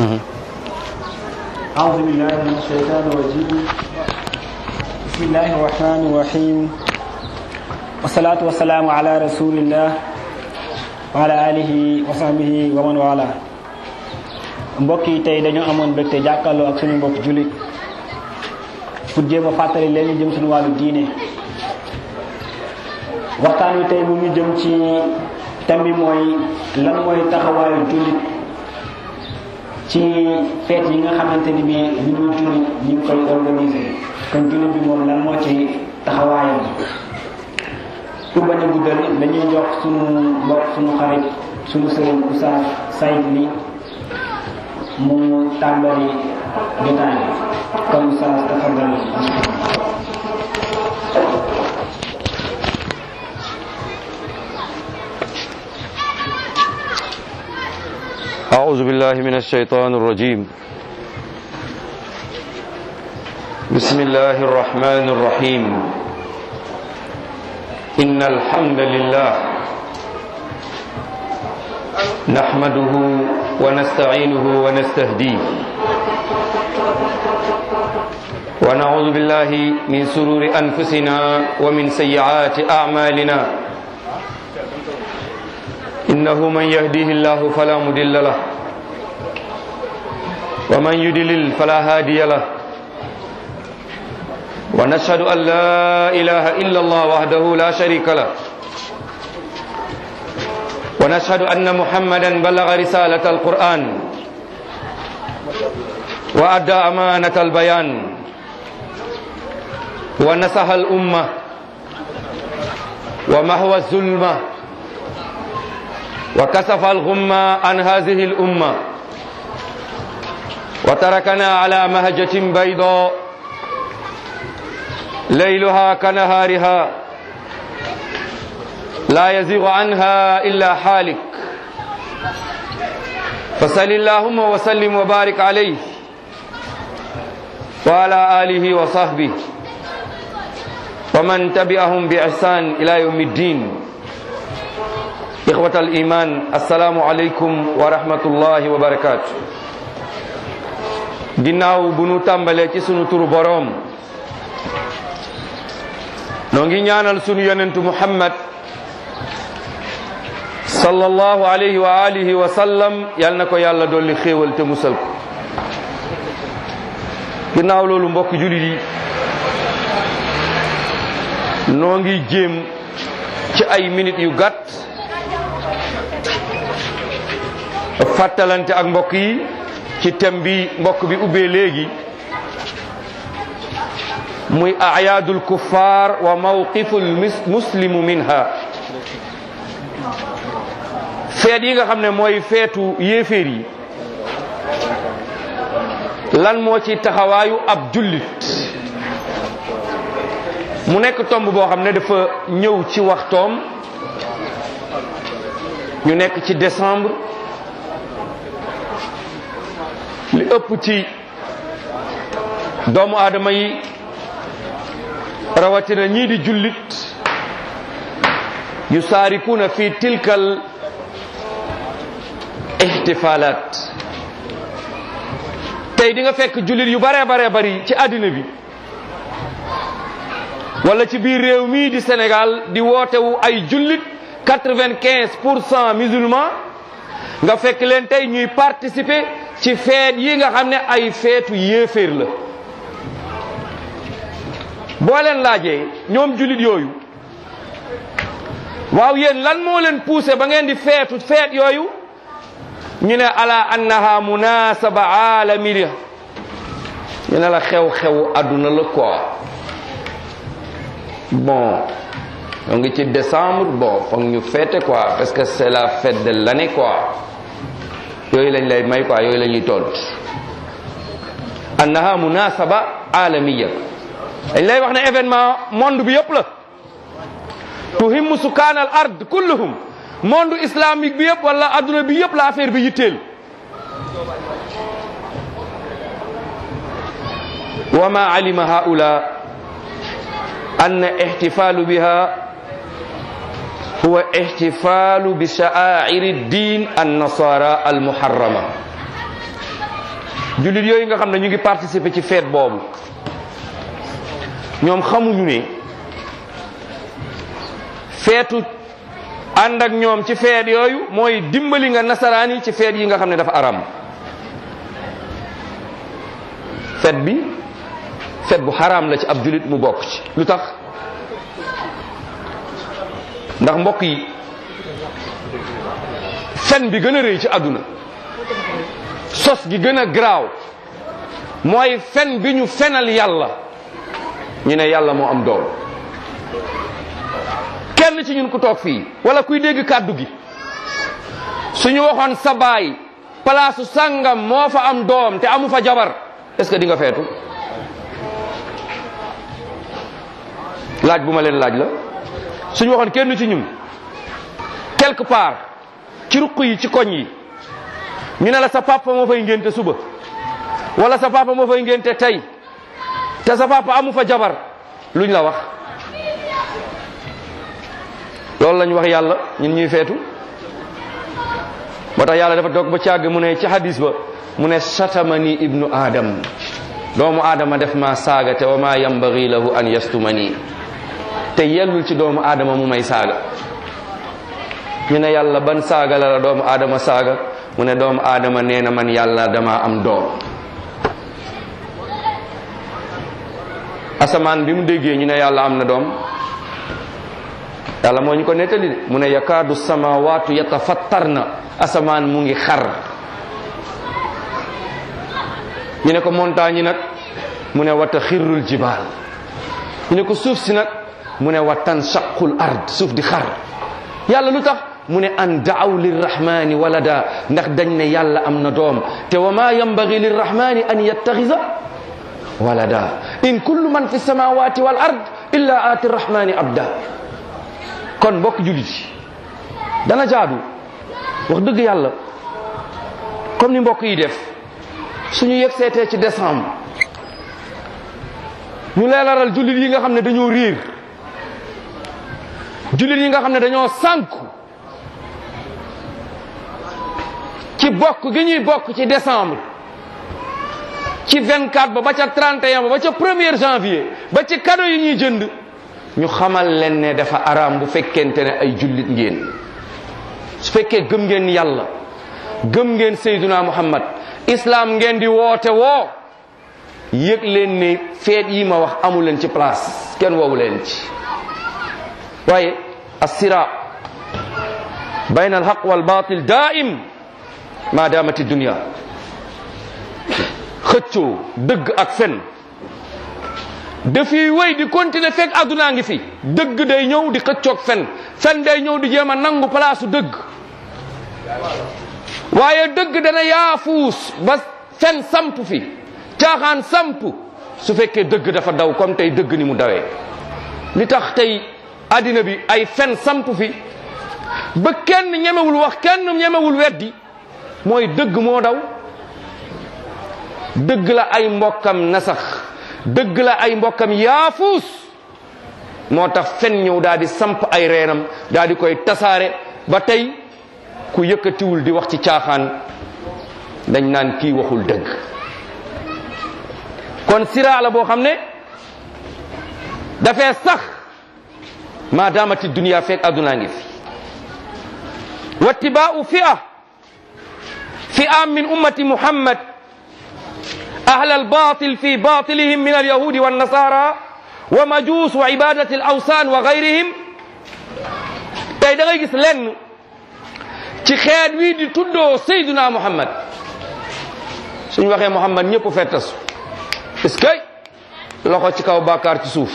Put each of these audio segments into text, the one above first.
أعوذ بالله من الشيطان الرجيم بسم الله الرحمن الرحيم والصلاة والسلام على رسول الله وعلى آله وصحبه ومن والاه mbokk yi tey dañoo amoon mbégte jàkkaarloo ak suñu mbokk jullit pour jéem a fàttali leen li jëm suñu wàllu diine waxtaan wi tey mu ngi jëm ci thème bi mooy lan mooy taxawaayu jullit ci feet yi nga xamante ni bi ñu dul jullit ñu ngi koy organiser kon jullit bi moom lan moo ci taxawaayam pour bañ a guddal dañuy jox suñu mbokk suñu xarit suñu sëriñ Oustaz Saïd li mu tàmbali jotaay bi kon Oustaz tafadal أعوذ بالله من الشيطان الرجيم بسم الله الرحمن الرحيم إن الحمد لله نحمده ونستعينه ونستهديه ونعوذ بالله من سرور أنفسنا ومن سيئات أعمالنا إنه من يهديه الله فلا مضل له ومن يضلل فلا هادي له ونشهد أن لا إله إلا الله وحده لا شريك له ونشهد أن محمدا بلغ رسالة القرآن وأدى أمانة البيان ونصح الأمة ومحو الظلمة وكسف الغمة عن هذه الأمة وتركنا على مهجة بيضاء ليلها كنهارها لا يزيغ عنها إلا حالك فصل اللهم وسلم وبارك عليه وعلى آله وصحبه ومن تبعهم بإحسان إلى يوم الدين إخوة الإيمان السلام عليكم ورحمة الله وبركاته ginnaaw bu nu tàmbalee ci sunu turu boroom noo ngi ñaanal sunu yonentu Muhammad sallallahu alayhi wa alihi wa sallam yal na ko yàlla dolli xéewal te musal ko ginnaaw loolu mbokk jullit yi noo ngi jéem ci ay minutes yu gàtt fàttalante ak mbokk yi ci thème bi mbokk bi ubbee léegi muy ayaadul kuffar wa mawqiful muslimu minha feet yi nga xam ne mooy feetu yéeféer yi lan moo ci taxawaayu ab jullit mu nekk tomb boo xam ne dafa ñëw ci waxtoom ñu nekk ci décembre li ëpp ci doomu aadama yi rawatina ñii di jullit yu saarikuuna fi tilkal ihtifaalaat tey di nga fekk jullit yu bare bare bari ci àddina bi wala ci biir réew mii di Sénégal di wootewu ay jullit quatre-vingt-quinze pour cent musulman nga fekk leen tey ñuy participer ci feet yi nga xam ne ay feetu yéeféer la boo leen laajee ñoom jullit yooyu waaw yéen lan moo leen poussé ba ngeen di feetu feet yooyu ñu ne ala annaha munasaba aalamiya ñu ne la xew-xewu àdduna la quoi bon on ngi ci décembre bon foog ñu fête quoi parce que c'est la fête de l'année quoi yooyu lañ lay may quoi yooyu la ñuy tont annaha munasaba alamiya dañ lay wax ne événement monde bi yëpp la tuhimmu sukaan al ard kulluhum monde islamique bi yëpp wala adduna bi yëpp la affaire bi yitteel wa ma alima haula أن احتفال بها هو احتفال بشعائر الدين النصارى المحرمة jullit yooyu nga xam ne ñu ngi participer ci fête boobu ñoom xamuñu ne feetu ànd ak ñoom ci feet yooyu mooy dimbali nga nasaraan yi ci feet yi nga xam ne dafa aram feet bi feet bu xaraam la ci ab jullit mu bokk ci lu tax ndax mbokk yi fen bi gën a rëy ci àdduna sos gi gën a garaaw mooy fen bi ñu fenal yàlla ñu ne yàlla moo am doom kenn ci ñun ku toog fii wala kuy dégg kàddu gi suñu waxoon sa baay palaasu sàngam moo fa am doom te amu fa jabar est-ce que di nga feetu laaj bu ma leen laaj la suñu waxoon kenn ci ñun quelque part ci ruq yi ci koñ yi ñu ne la sa papa moo fay ngénte suba wala sa papa moo fay ngénte tey te sa papa amu fa jabar luñ la wax loolu lañ wax yàlla ñun ñuy feetu moo tax yàlla dafa toog ba càgg mu ne ci hadis ba mu ne satamani ibnu adam doomu aadama def ma saaga te wa ma yambagi lahu an yastumani te yellul ci doomu aadama mu may saaga ñu ne yàlla ban saaga la la doomu aadama saaga mu ne doomu aadama nee na man yàlla dama am doom asamaan bi mu déggee ñu ne yàlla am na doom yàlla moo ñu ko nettali de mu ne yakaadu samawaatu yatafattarna asamaan mu ngi xar ñu ne ko montagne yi nag mu ne wata xirrul jibaal ñu ne ko suuf si nag mu ne wa tanshaqul ard suuf di xar yàlla lu tax mu ne an daaw lirrahmani walada ndax dañ ne yàlla am na doom te wa ma yambagi lirrahmani an yattaxisa walada in kullu man fi samawati wal ard illa aati rrahmani abda kon mbokk jullit yi dana jaadu wax dëgg yàlla comme ni mbokk yi def suñu yegg seetee ci décembre ñu leelaral jullit yi nga xam ne dañoo riir jullit yi nga xam ne dañoo sànku ci bokk gi ñuy bokk ci décembre ci 24 ba ba ca 31 ba ba ca 1er janvier ba ci cadeau yi ñuy jënd ñu xamal leen ne dafa araam bu fekkente ne ay jullit ngeen su fekkee gëm ngeen yàlla gëm ngeen Seyduna Muhammad islam ngeen di woote woo yëg leen ne feet yi ma wax amu leen ci place kenn woowu leen ci waaye assira bayna alhaq walbatil daim ma damati dunia xëccoo dëgg ak fen dafiy wéy di continuer fekk addunaa ngi fi dëgg day ñëw di xëccoog fen fen day ñëw di jéem a nangu palaasu dëgg waaye dëgg dana yaafuus ba fen samp fi caaxaan samp su fekkee dëgg dafa daw comme tey dëgg ni mu dawee li tax tey addina bi ay fen samp fi ba kenn ñemewul wax kenn ñemewul weddi mooy dëgg moo daw dëgg la ay mbokkam nasax dëgg la ay mbokkam yaafuus moo tax fen ñëw daal di samp ay reenam daal di koy tasaare ba tey ku yëkkatiwul di wax ci caaxaan dañ naan kii waxul dëgg kon siraa la boo xam ne dafee sax maa daamati dunia fekk addunaa ngi fi wattibaau fi'a fi'a min ummati muhammad أهل الباطل في باطلهم من اليهود والنصارى ومجوس وعبادة الأوثان وغيرهم tey da ngay gis lenn ci xeet wii di tuddoo Seydina Muhammad suñ waxee Muhammad ñëpp fettasu est-ce que loxo ci kaw bàkkaar ci suuf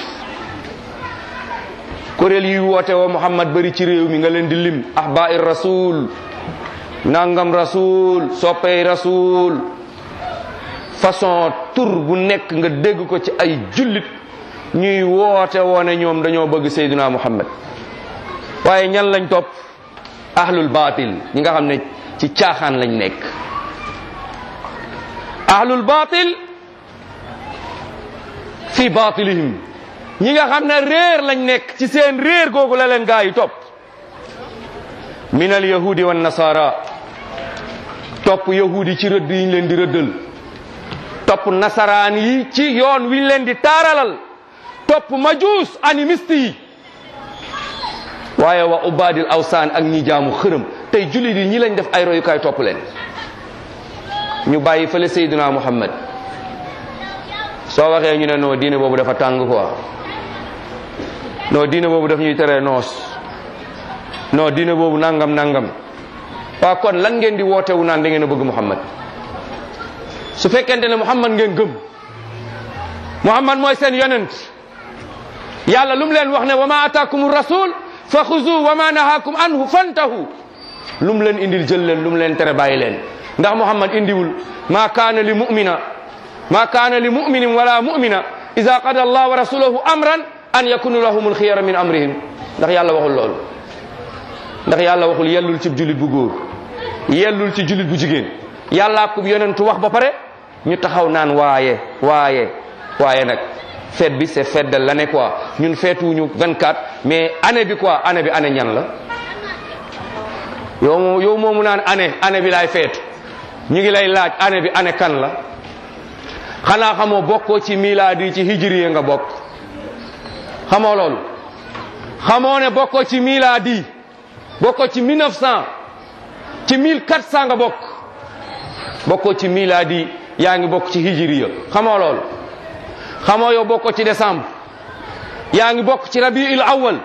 kuréel yi woote woo Muhammad bari ci réew mi nga leen di lim ahbaai rasul nangam rasul soppey rasul façon tur bu nekk nga dégg ko ci ay jullit ñuy woote woone ñoom dañoo bëgg Seydina Muhammad waaye ñan lañ topp ahlul baatil ñi nga xam ne ci caaxaan lañ nekk ahlul baatil fi baatilihim ñi nga xam ne réer lañ nekk ci seen réer googu la leen gaa yi topp min al yahudi wan nasara topp yahudi ci rëdd yi ñu leen di rëddal topp nasaraan yi ci yoon wi leen di taaralal topp majuus animiste yi waaye wa ubadil awsaan ak ñi jaamu xërëm tey jullit yi ñi lañ def ay royukaay topp leen ñu bàyyi fële Seydina Muhammad soo waxee ñu ne non diine boobu dafa tàng quoi non diine boobu daf ñuy tere noos non diine boobu nangam nangam waa kon lan ngeen di wootewu naan da ngeen a bëgg Muhammad su fekkente ne Muhammad ngeen gëm Muhammad mooy seen yonent yàlla lu mu leen wax ne wa ma ataakum rasul fa xuzu wa ma nahaakum anhu fantahu lu mu leen indil jël leen lu mu leen tere bàyyi leen ndax Muhammad indiwul ma kaana li mu'mina ma kaana li mu'minin wala mu'mina ida qada allah wa rasuluhu amran an yakunu lahumul xiyara min amrihim ndax yàlla waxul loolu ndax yàlla waxul yellul ci jullit bu góor yellul ci jullit bu jigéen yàllaa ko yonentu wax ba pare ñu taxaw naan waaye waaye waaye nag fête bi c'est fête de l'année quoi ñun feetuwuñu 24 mais année bi quoi année bi année ñan la yow moo yow moomu naan année année bi laay feetu ñu ngi lay laaj année bi année kan la xanaa xamoo bokkoo ci milaadi ci hijriye nga bokk xamoo loolu xamoo ne bokkoo ci milaadi bokkoo ci 1900 ci 1400 nga bokk bokkoo ci milaadi yaa ngi bokk ci hijriya xamoo loolu xamoo yow bokkoo ci décembre yaa ngi bokk ci rabiul awal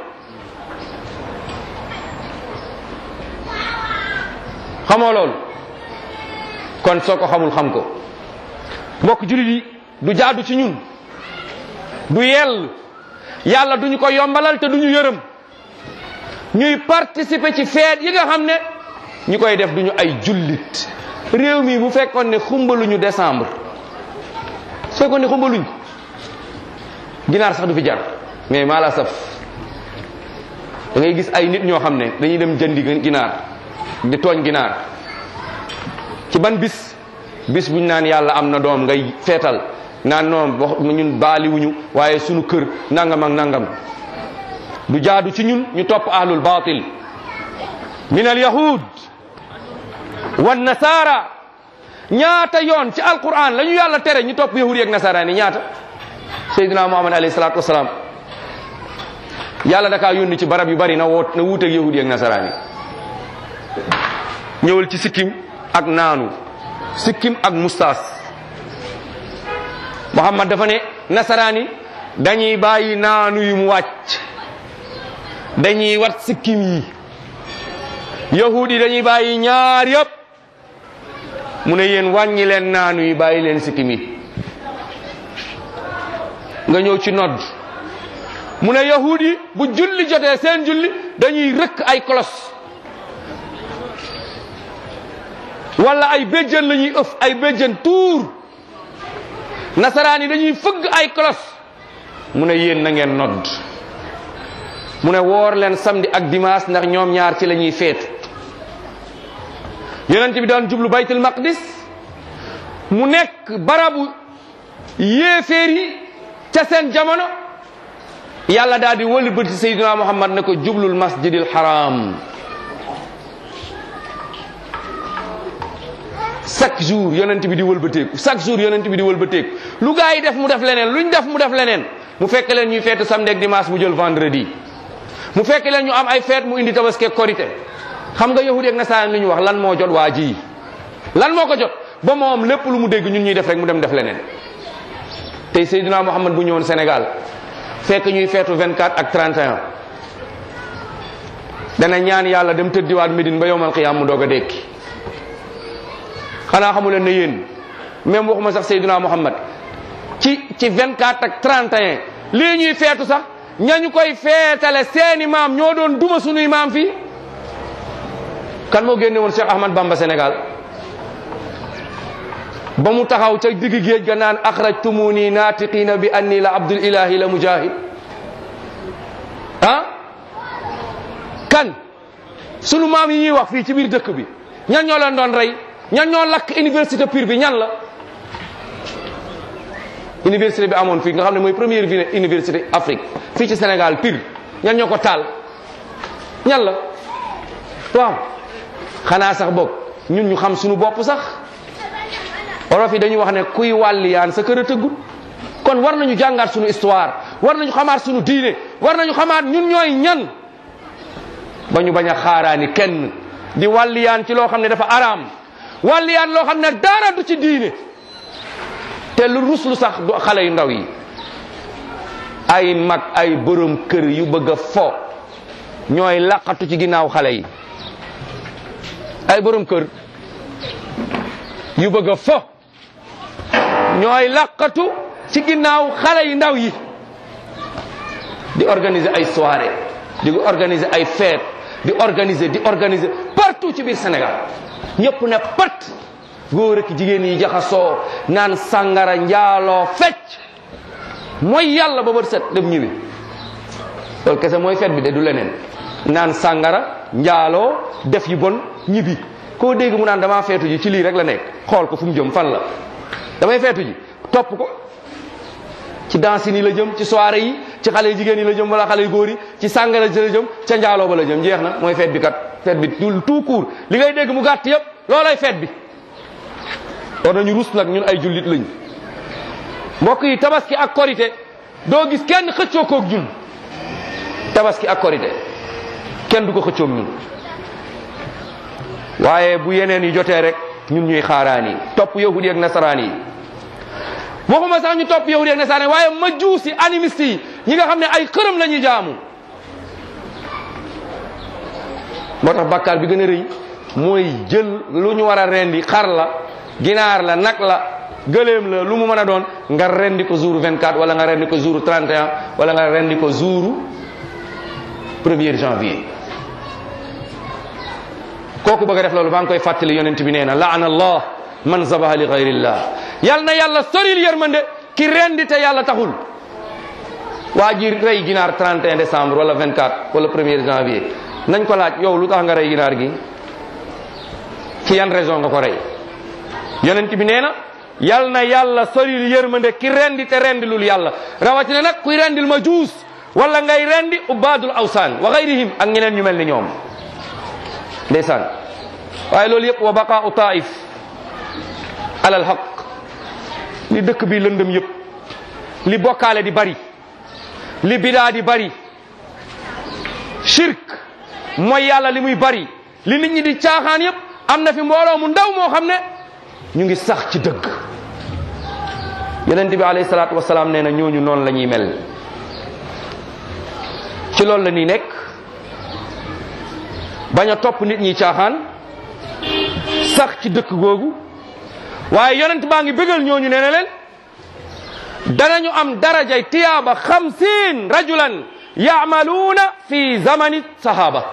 xamoo loolu kon soo ko xamul xam ko mbokk jullit yi du jaadu ci ñun du yell yàlla duñu ko yombalal te duñu yërëm ñuy participer ci feet yi nga xam ne ñi koy def duñu ay jullit réew mi bu fekkoon ne xumbaluñu décembre su fekkoon ne xumbaluñ ko ginaar sax du fi jar mais maa la saf da ngay gis ay nit ñoo xam ne dañuy dem jëndi ginaar di tooñ ginaar ci ban bis bis buñ naan yàlla am na doom ngay feetal naan noom wax ñun baaliwuñu waaye sunu kër nangam ak nangam du jaadu ci ñun ñu topp ahlul batil min al yahud wan nasara ñaata yoon ci alquran la ñu yàlla tere ñu topp yahud yi ak nasara ni ñaata sayyidina muhammad alayhi salatu wasalaam yàlla dakaa yónni ci barab yu bari na woot na wuuteeg yahud yi ak nasaraan yi ñëwal ci sikkim ak naanu sikkim ak mustaas muhammad dafa ne nasaraan yi dañuy bàyyi naanu yi mu wàcc dañuy wat sikkim yi yahud yi dañuy bàyyi ñaar yëpp mu ne yéen wàññi leen naanu yi bàyyi leen sikkim yi nga ñëw ci nodd mu ne yahud yi bu julli jotee seen julli dañuy rëkk ay kolos wala ay béjjën la ñuy ëf ay béjjën tuur nasaraan yi dañuy fëgg ay kolos mu ne yéen na ngeen nodd mu ne woor leen samedi ak dimanche ndax ñoom ñaar ci la ñuy feetu yonent bi daan jublu baytul maqdis mu nekk barabu yéeféer yi ca seen jamono yàlla daal di wëli bëti sayyidina muhammad ne ko jublul masjidil haram chaque jour yonent bi di wëlbateeku chaque jour yonent bi di wëlbateeku lu gaa yi def mu def leneen luñ def mu def leneen mu fekk leen ñuy feetu samedi ak dimanche mu jël vendredi mu fekk leen ñu am ay feet mu indi tabaski ak korite xam nga yahudi ak nasaraan li ñu wax lan moo jot waa ji lan moo ko jot ba moom lépp lu mu dégg ñun ñuy def rek mu dem def leneen tey Seydina Muhammad bu ñëwoon Sénégal fekk ñuy feetu 24 ak 31 dana ñaan yàlla dem tëddiwaat Médine ba yowmal qiyaam mu doog a dékki xanaa xamu leen ne yéen même waxuma sax Seydina Muhammad ci ci 24 ak 31 lii ñuy feetu sax ñañu koy feetale seeni maam ñoo doon duma sunuy maam fii kan moo génne woon Cheikh Ahmad Bamba Sénégal ba mu taxaw ca digg géej ga naan axrajtumuni naatiqina bi anni la abdul ilahi la mujahid ah kan sunu maam yi ñuy wax fii ci biir dëkk bi ñan ñoo leen doon rey ñan ñoo lakk université Pire bi ñan la université bi amoon fii nga xam ne mooy première ville université Afrique fii ci Sénégal Pire ñan ñoo ko taal ñan la waaw xanaa sax boog ñun ñu xam suñu bopp sax olof yi dañuy wax ne kuy wàlliyaan sa kër a tëggul kon war nañu jàngaat suñu histoire war nañu xamaat suñu diine war nañu xamaat ñun ñooy ñan ba ñu bañ a xaaraani kenn di wàlliyaan ci loo xam ne dafa araam wàlliyaan loo xam ne dara du ci diine te lu ruslu sax du xale yu ndaw yi ay mag ay borom kër yu bëgg a fo ñooy laqatu ci ginnaaw xale yi ay borom kër yu bëgg a fo ñooy laqatu ci ginnaaw xale yu ndaw yi di organiser ay soirée di organiser ay fête di organiser di organiser partout ci biir Sénégal ñëpp ne pat góor ak jigéen yi jaxasoo naan sàngara njaaloo fecc mooy yàlla ba bët set dem ñibbi loolu kese mooy fête bi de du leneen naan sàngara njaaloo def yu bon ñibbi koo dégg mu naan damaa feetu ji ci lii rek la nekk xool ko fu mu jëm fan la damay feetu ji topp ko ci danse yi la jëm ci soirée yi ci xale yu jigéen yi la jëm wala xale yu góor yi ci sàngara ji la jëm ca njaaloo ba la jëm jeex na mooy fête bi kat fête bi tout court li ngay dégg mu gàtt yëpp loolay fête bi war nañu rus nag ñun ay jullit lañ mbokk yi tabaski ak korité doo gis kenn xëccoo koog ñun tabaski ak korité kenn du ko xëccoog ñun waaye bu yeneen yi jotee rek ñun ñuy xaaraan yi topp yahudi ak nasaraan yi waxuma sax ñu topp yahudi ak nasaraan yi waaye majuusi animiste yi ñi nga xam ne ay xërëm la ñuy jaamu moo tax bàkkaar bi gën a rëy mooy jël lu ñu war a rendi xar la ginaar la nag la gëléem la lu mu mën a doon nga rendi ko jour 24 wala nga rendi ko jour 31 wala nga rendi ko jour 1er janvier kooku bëgg a def loolu maa ngi koy fàttali yonent bi nee na laana allah man zabaha li gayrillah yal na yàlla soril yërmande ki rendi te yàlla taxul waa ji rey ginaar 31 décembre wala 24 wala 1er janvier nañ ko laaj yow lu tax nga rey ginaar gi ci yan raison nga ko rey yonent bi nee na yal na yàlla soril yërmande ki rendi te rendilul yàlla rawatina nag kuy rendil ma juus wala ngay rendi ubadul awsaan wa gayrihim ak ñeneen ñu mel ni ñoom ndeysaan waaye loolu yëpp wa baqaau taif alal haq li dëkk bi lëndëm yëpp li bokkaale di bari li bidaa di bari shirk mooy yàlla li muy bari li nit ñi di caaxaan yëpp am na fi mbooloo mu ndaw moo xam ne ñu ngi sax ci dëgg yonent bi alayhi salaatu wasalaam nee na ñooñu noonu la ñuy mel ci loolu la ñuy nekk bañ a topp nit ñi caaxaan sax ci dëkk googu waaye yonent baa ngi bëggal ñooñu nee na leen danañu am darajay tiyaaba xamsiin rajulan yaamaluuna fi zamani sahaba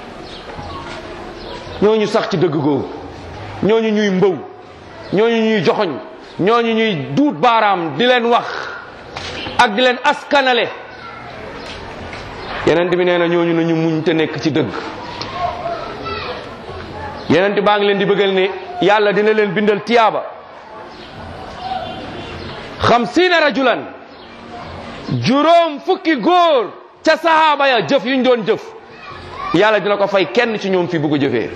ñooñu sax ci dëgg googu ñooñu ñuy mbëw ñooñu ñuy joxoñ ñooñu ñuy duut baaraam di leen wax ak di leen askanale yeneen bi nee na ñooñu nañu muñ te nekk ci dëgg yeneen baa ngi leen di bëggal ne yàlla dina leen bindal tiyaaba xamsiina rajulan juróom fukki góor ca sahaaba ya jëf yuñ doon jëf yàlla dina ko fay kenn ci ñoom fi bugg a jëfee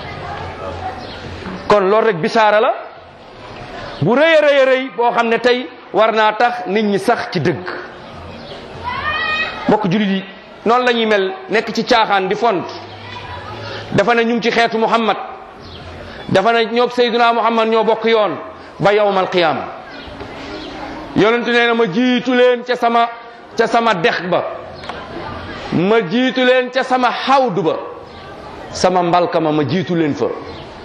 kon loolu rek bisaara la bu rëy a rëy a rëy boo xam ne tey war naa tax nit ñi sax ci dëgg mbokk jullit yi noonu la ñuy mel nekk ci caaxaan di font dafa ne ñu ngi ci xeetu muhammad dafa ne ñoo sayduna muhammad ñoo bokk yoon ba yawmal qiyaam yonentu nee na ma jiitu leen ca sama ca sama dex ba ma jiitu leen ca sama xawdu ba sama mbalka ma ma jiitu leen fa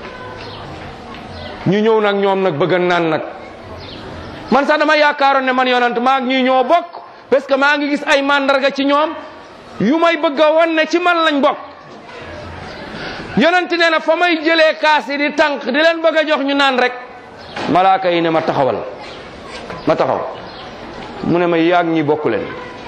ñu ñëw nag ñoom nag bëgg naan nag man sax dama yaakaaroon ne man yonent maa ngi ñuy ñoo bokk parce que maa ngi gis ay mandarga ci ñoom yu may bëgg a wan ne ci man lañ bokk yonent nee na fa may jëlee kaas yi di tànk di leen bëgg a jox ñu naan rek malaaka yi ne ma taxawal ma taxaw mu ne ma yaag ñi bokk leen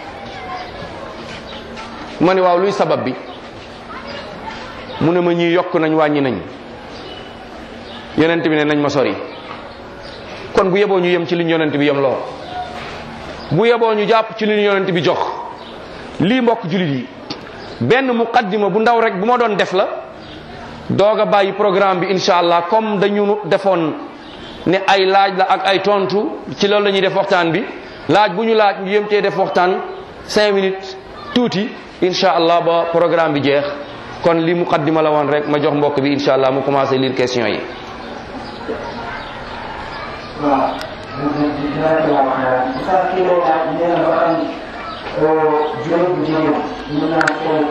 ma ne waaw luy sabab bi mu ne ma ñii yokk nañ wàññi nañ yonent bi ne nañ ma sori kon bu yeboo ñu yem ci li ñu yonent bi yem loo bu yeboo ñu jàpp ci li ñu yonent bi jox lii mbokk julit yi benn muqaddima bu ndaw rek bu ma doon def la doog a bàyyi programme bi incha allah comme dañu defoon ne ay laaj la ak ay tontu ci loolu la ñuy def waxtaan bi laaj bu ñu laaj ñu yëm cee def waxtaan cinq minutes tuuti incha allah ba programme bi jeex kon li muqaddima la woon rek ma jox mbokk bi incha allah mu commencé lire question yi. waaw dinaa ko wax bu sax kii lay laaj nee na ba xam juróom bu jigéen mën naa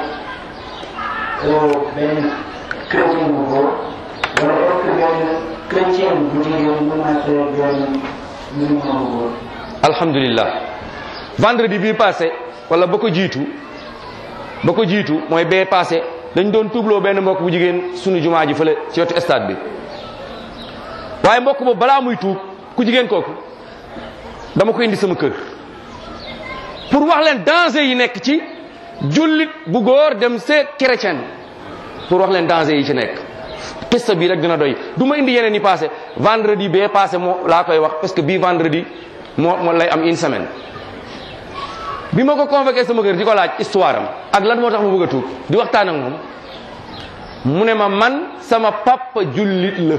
ko benn chrétien bu góor wala est-ce que benn chrétien bu jigéen mën naa ko benn musulman bu góor. alhamdulillah vendredi bii passé wala ba ko jiitu ba ko jiitu mooy bee passé dañ doon tuubloo benn mbokk bu jigéen sunu jumaa ji fële ci wetu stade bi waaye mbokk boobu balaa muy tuub ku jigéen kooku dama ko indi sama kër pour wax leen danger yi nekk ci jullit bu góor dem see chrétien pour wax leen danger yi ci nekk pista bii rek dina doy du ma indi yeneen yi passé vendredi bee passé moo laa koy wax parce que bii vendredi moo moo lay am une semaine bi ma ko convoqué sama kër di ko laaj histoire am ak lan moo tax mu bëgg a tuub di waxtaan ak moom mu ne ma man sama papa jullit la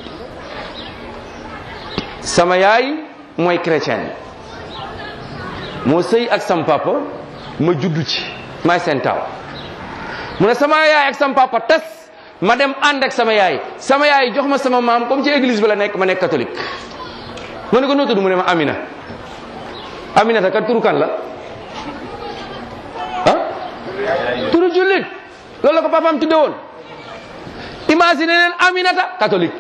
sama yaay mooy chrétien moo sëy ak sama papa ma juddu ci maay seen taaw mu ne sama yaay ak sama papa tas ma dem ànd ak sama yaay sama yaay jox ma sama maam comme ci église bi la nekk ma nekk catholique ma ne ko noo tudd mu ne ma Amina Aminata kat turu kan la ah turu jullit loolu la ko papaam tudde woon imagine leen Aminata catholique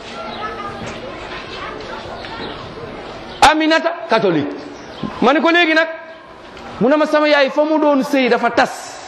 Aminata catholique ma ne ko léegi nag mu ne ma sama yaay fa mu doon sëy dafa tas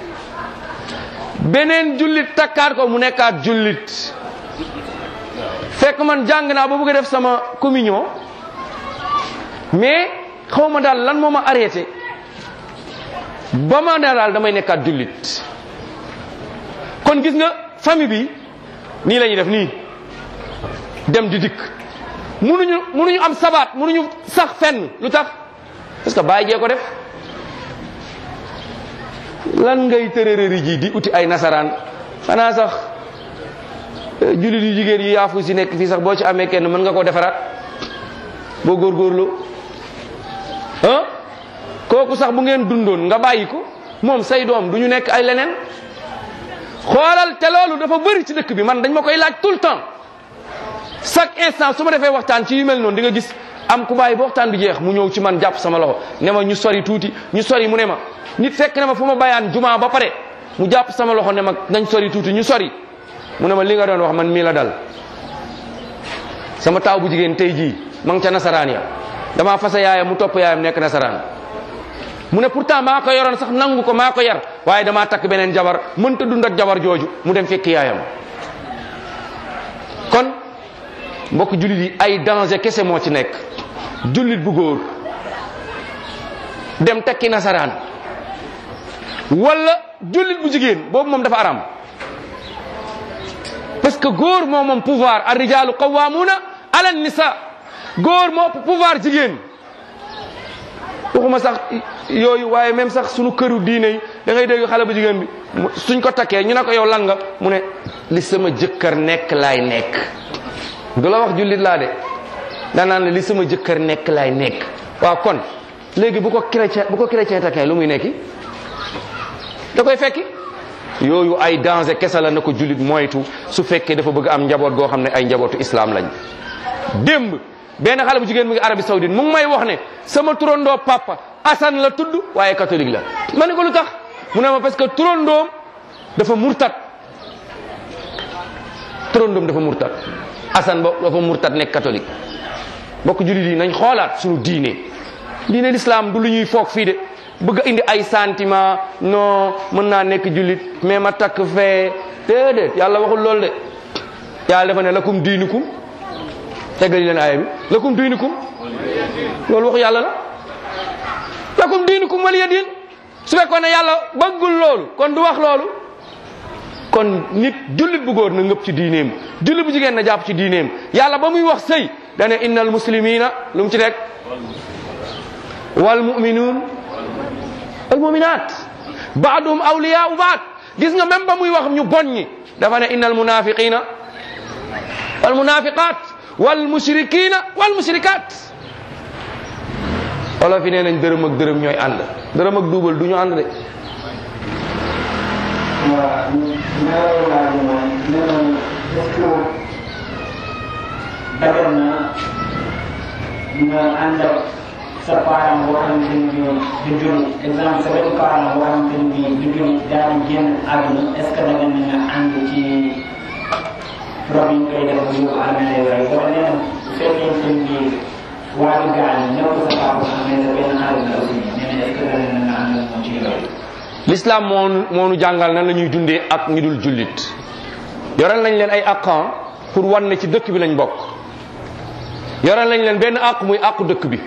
beneen jullit takkaat ko mu nekkaat jullit fekk man jàng naa ba bëgg a def sama communion mais xaw ma daal lan moo ma arrêté ba ma ne daal damay nekkaat jullit kon gis nga famille bi nii la ñuy def nii dem di dikk munuñu munuñu am sabaat munuñu sax fenn lu tax parce que bàyyi jee ko def lan ngay tërërëri ji di uti ay nasaraan xanaa sax jullit yu jigéen yi yaafu si nekk fii sax boo ci amee kenn mën nga koo defaraat boo góorgóorlu ah kooku sax bu ngeen dundoon nga bàyyi ko moom say doom du ñu nekk ay leneen xoolal te loolu dafa bëri ci dëkk bi man dañ ma koy laaj tout le temps chaque instant su ma defee waxtaan ci yu mel noonu di nga gis am ku bàyyi ba waxtaan bi jeex mu ñëw ci man jàpp sama loxo ne ma ñu sori tuuti ñu sori mu ne ma nit fekk ne ma fu ma bayaan jumaa ba pare mu jàpp sama loxo ne ma nañ sori tuuti ñu sori mu ne ma li nga doon wax man mii la dal sama taaw bu jigéen tey jii ma ngi ca nasaraan ya damaa fasa yaayam mu topp yaayam nekk nasaraan mu ne pourtant maa ko yoroon sax nangu ko maa ko yar waaye damaa takk beneen jabar mënta dund ak jabar jooju mu dem fekk yaayam kon mbokk jullit yi ay danger kese moo ci nekk jullit bu góor dem tekki nasaraan wala jullit bu jigéen boobu moom dafa aram parce que góor moo moom pouvoir ar rijaalu qawwamuna ala nisa góor moo pouvoir jigéen waxuma sax yooyu waaye même sax sunu këru diine yi da ngay dégg xale bu jigéen bi suñ ko takkee ñu ne ko yow lan nga mu ne li sama jëkkër nekk laay nekk du la wax jullit laa de danaan la li sama jëkkër nekk laay nekk waaw kon léegi bu ko chrétien bu ko chrétien takkee lu muy nekki da koy fekki yooyu ay danger kese la na ko jullit moytu su fekkee dafa bëgg am njaboot goo xam ne ay njabootu islam lañ démb benn xale bu jigéen mu ngi Arabie Saoudite mu ngi may wax ne sama turandoo papa Assane la tudd waaye catholique la ma ne ko lu tax mu ne ma parce que turandoom dafa murtat turandoom dafa murtat Assane ba dafa murtat nekk catholique bokk jullit yi nañ xoolaat suñu diine diine l'islam du lu ñuy foog fii de bëgg a indi ay sentiment non mën naa nekk jullit mais ma takk fee déedéet yàlla waxul loolu de yàlla dafa ne lakum diinukum teggali leen aaya bi lakum diinukum loolu waxu yàlla la lakum diinukum waliya diin su fekkoon ne yàlla bëggul loolu kon du wax loolu kon nit jullit bu góor na ngëpp ci diineem jullit bu jigéen na jàpp ci diineem yàlla ba muy wax sëy dane innal muslimina lu mu ci teg wal muminuun wal muminat baaduhum awliyaau baad gis nga même ba muy wax ñu bon ñi dafa ne innal munafiqina wal munafiqat wal mushrikina wal mushrikat wala fi nee nañ dërëm ak dërëm ñooy ànd dërëm ak duubal du ñu ànd de waaw ñaareelu laaj bi mooy nee nañ est-ce que dagan na nga ànd ak sa parent boo xamante ni bii du jullit exemple sa benn parent boo xamante ni bii du jullit daal di génn àdduna est-ce que dagan na nga ànd ci rob yi ñu koy def bu yóbbu armée yooyu wala nee na bu fekkee ni bii waa ji gaañ ñëw sa papa xam ne sa benn xarit la aussi nee na est-ce que dagan na nga ànd ak moom ci yooyu. l'islam moo nu moo nu jàngal nan la ñuy dundee ak ñu dul jullit yoral nañ leen ay aqan pour wan ne ci dëkk bi lañ bokk yoral nañ leen benn àq muy àqu dëkk bi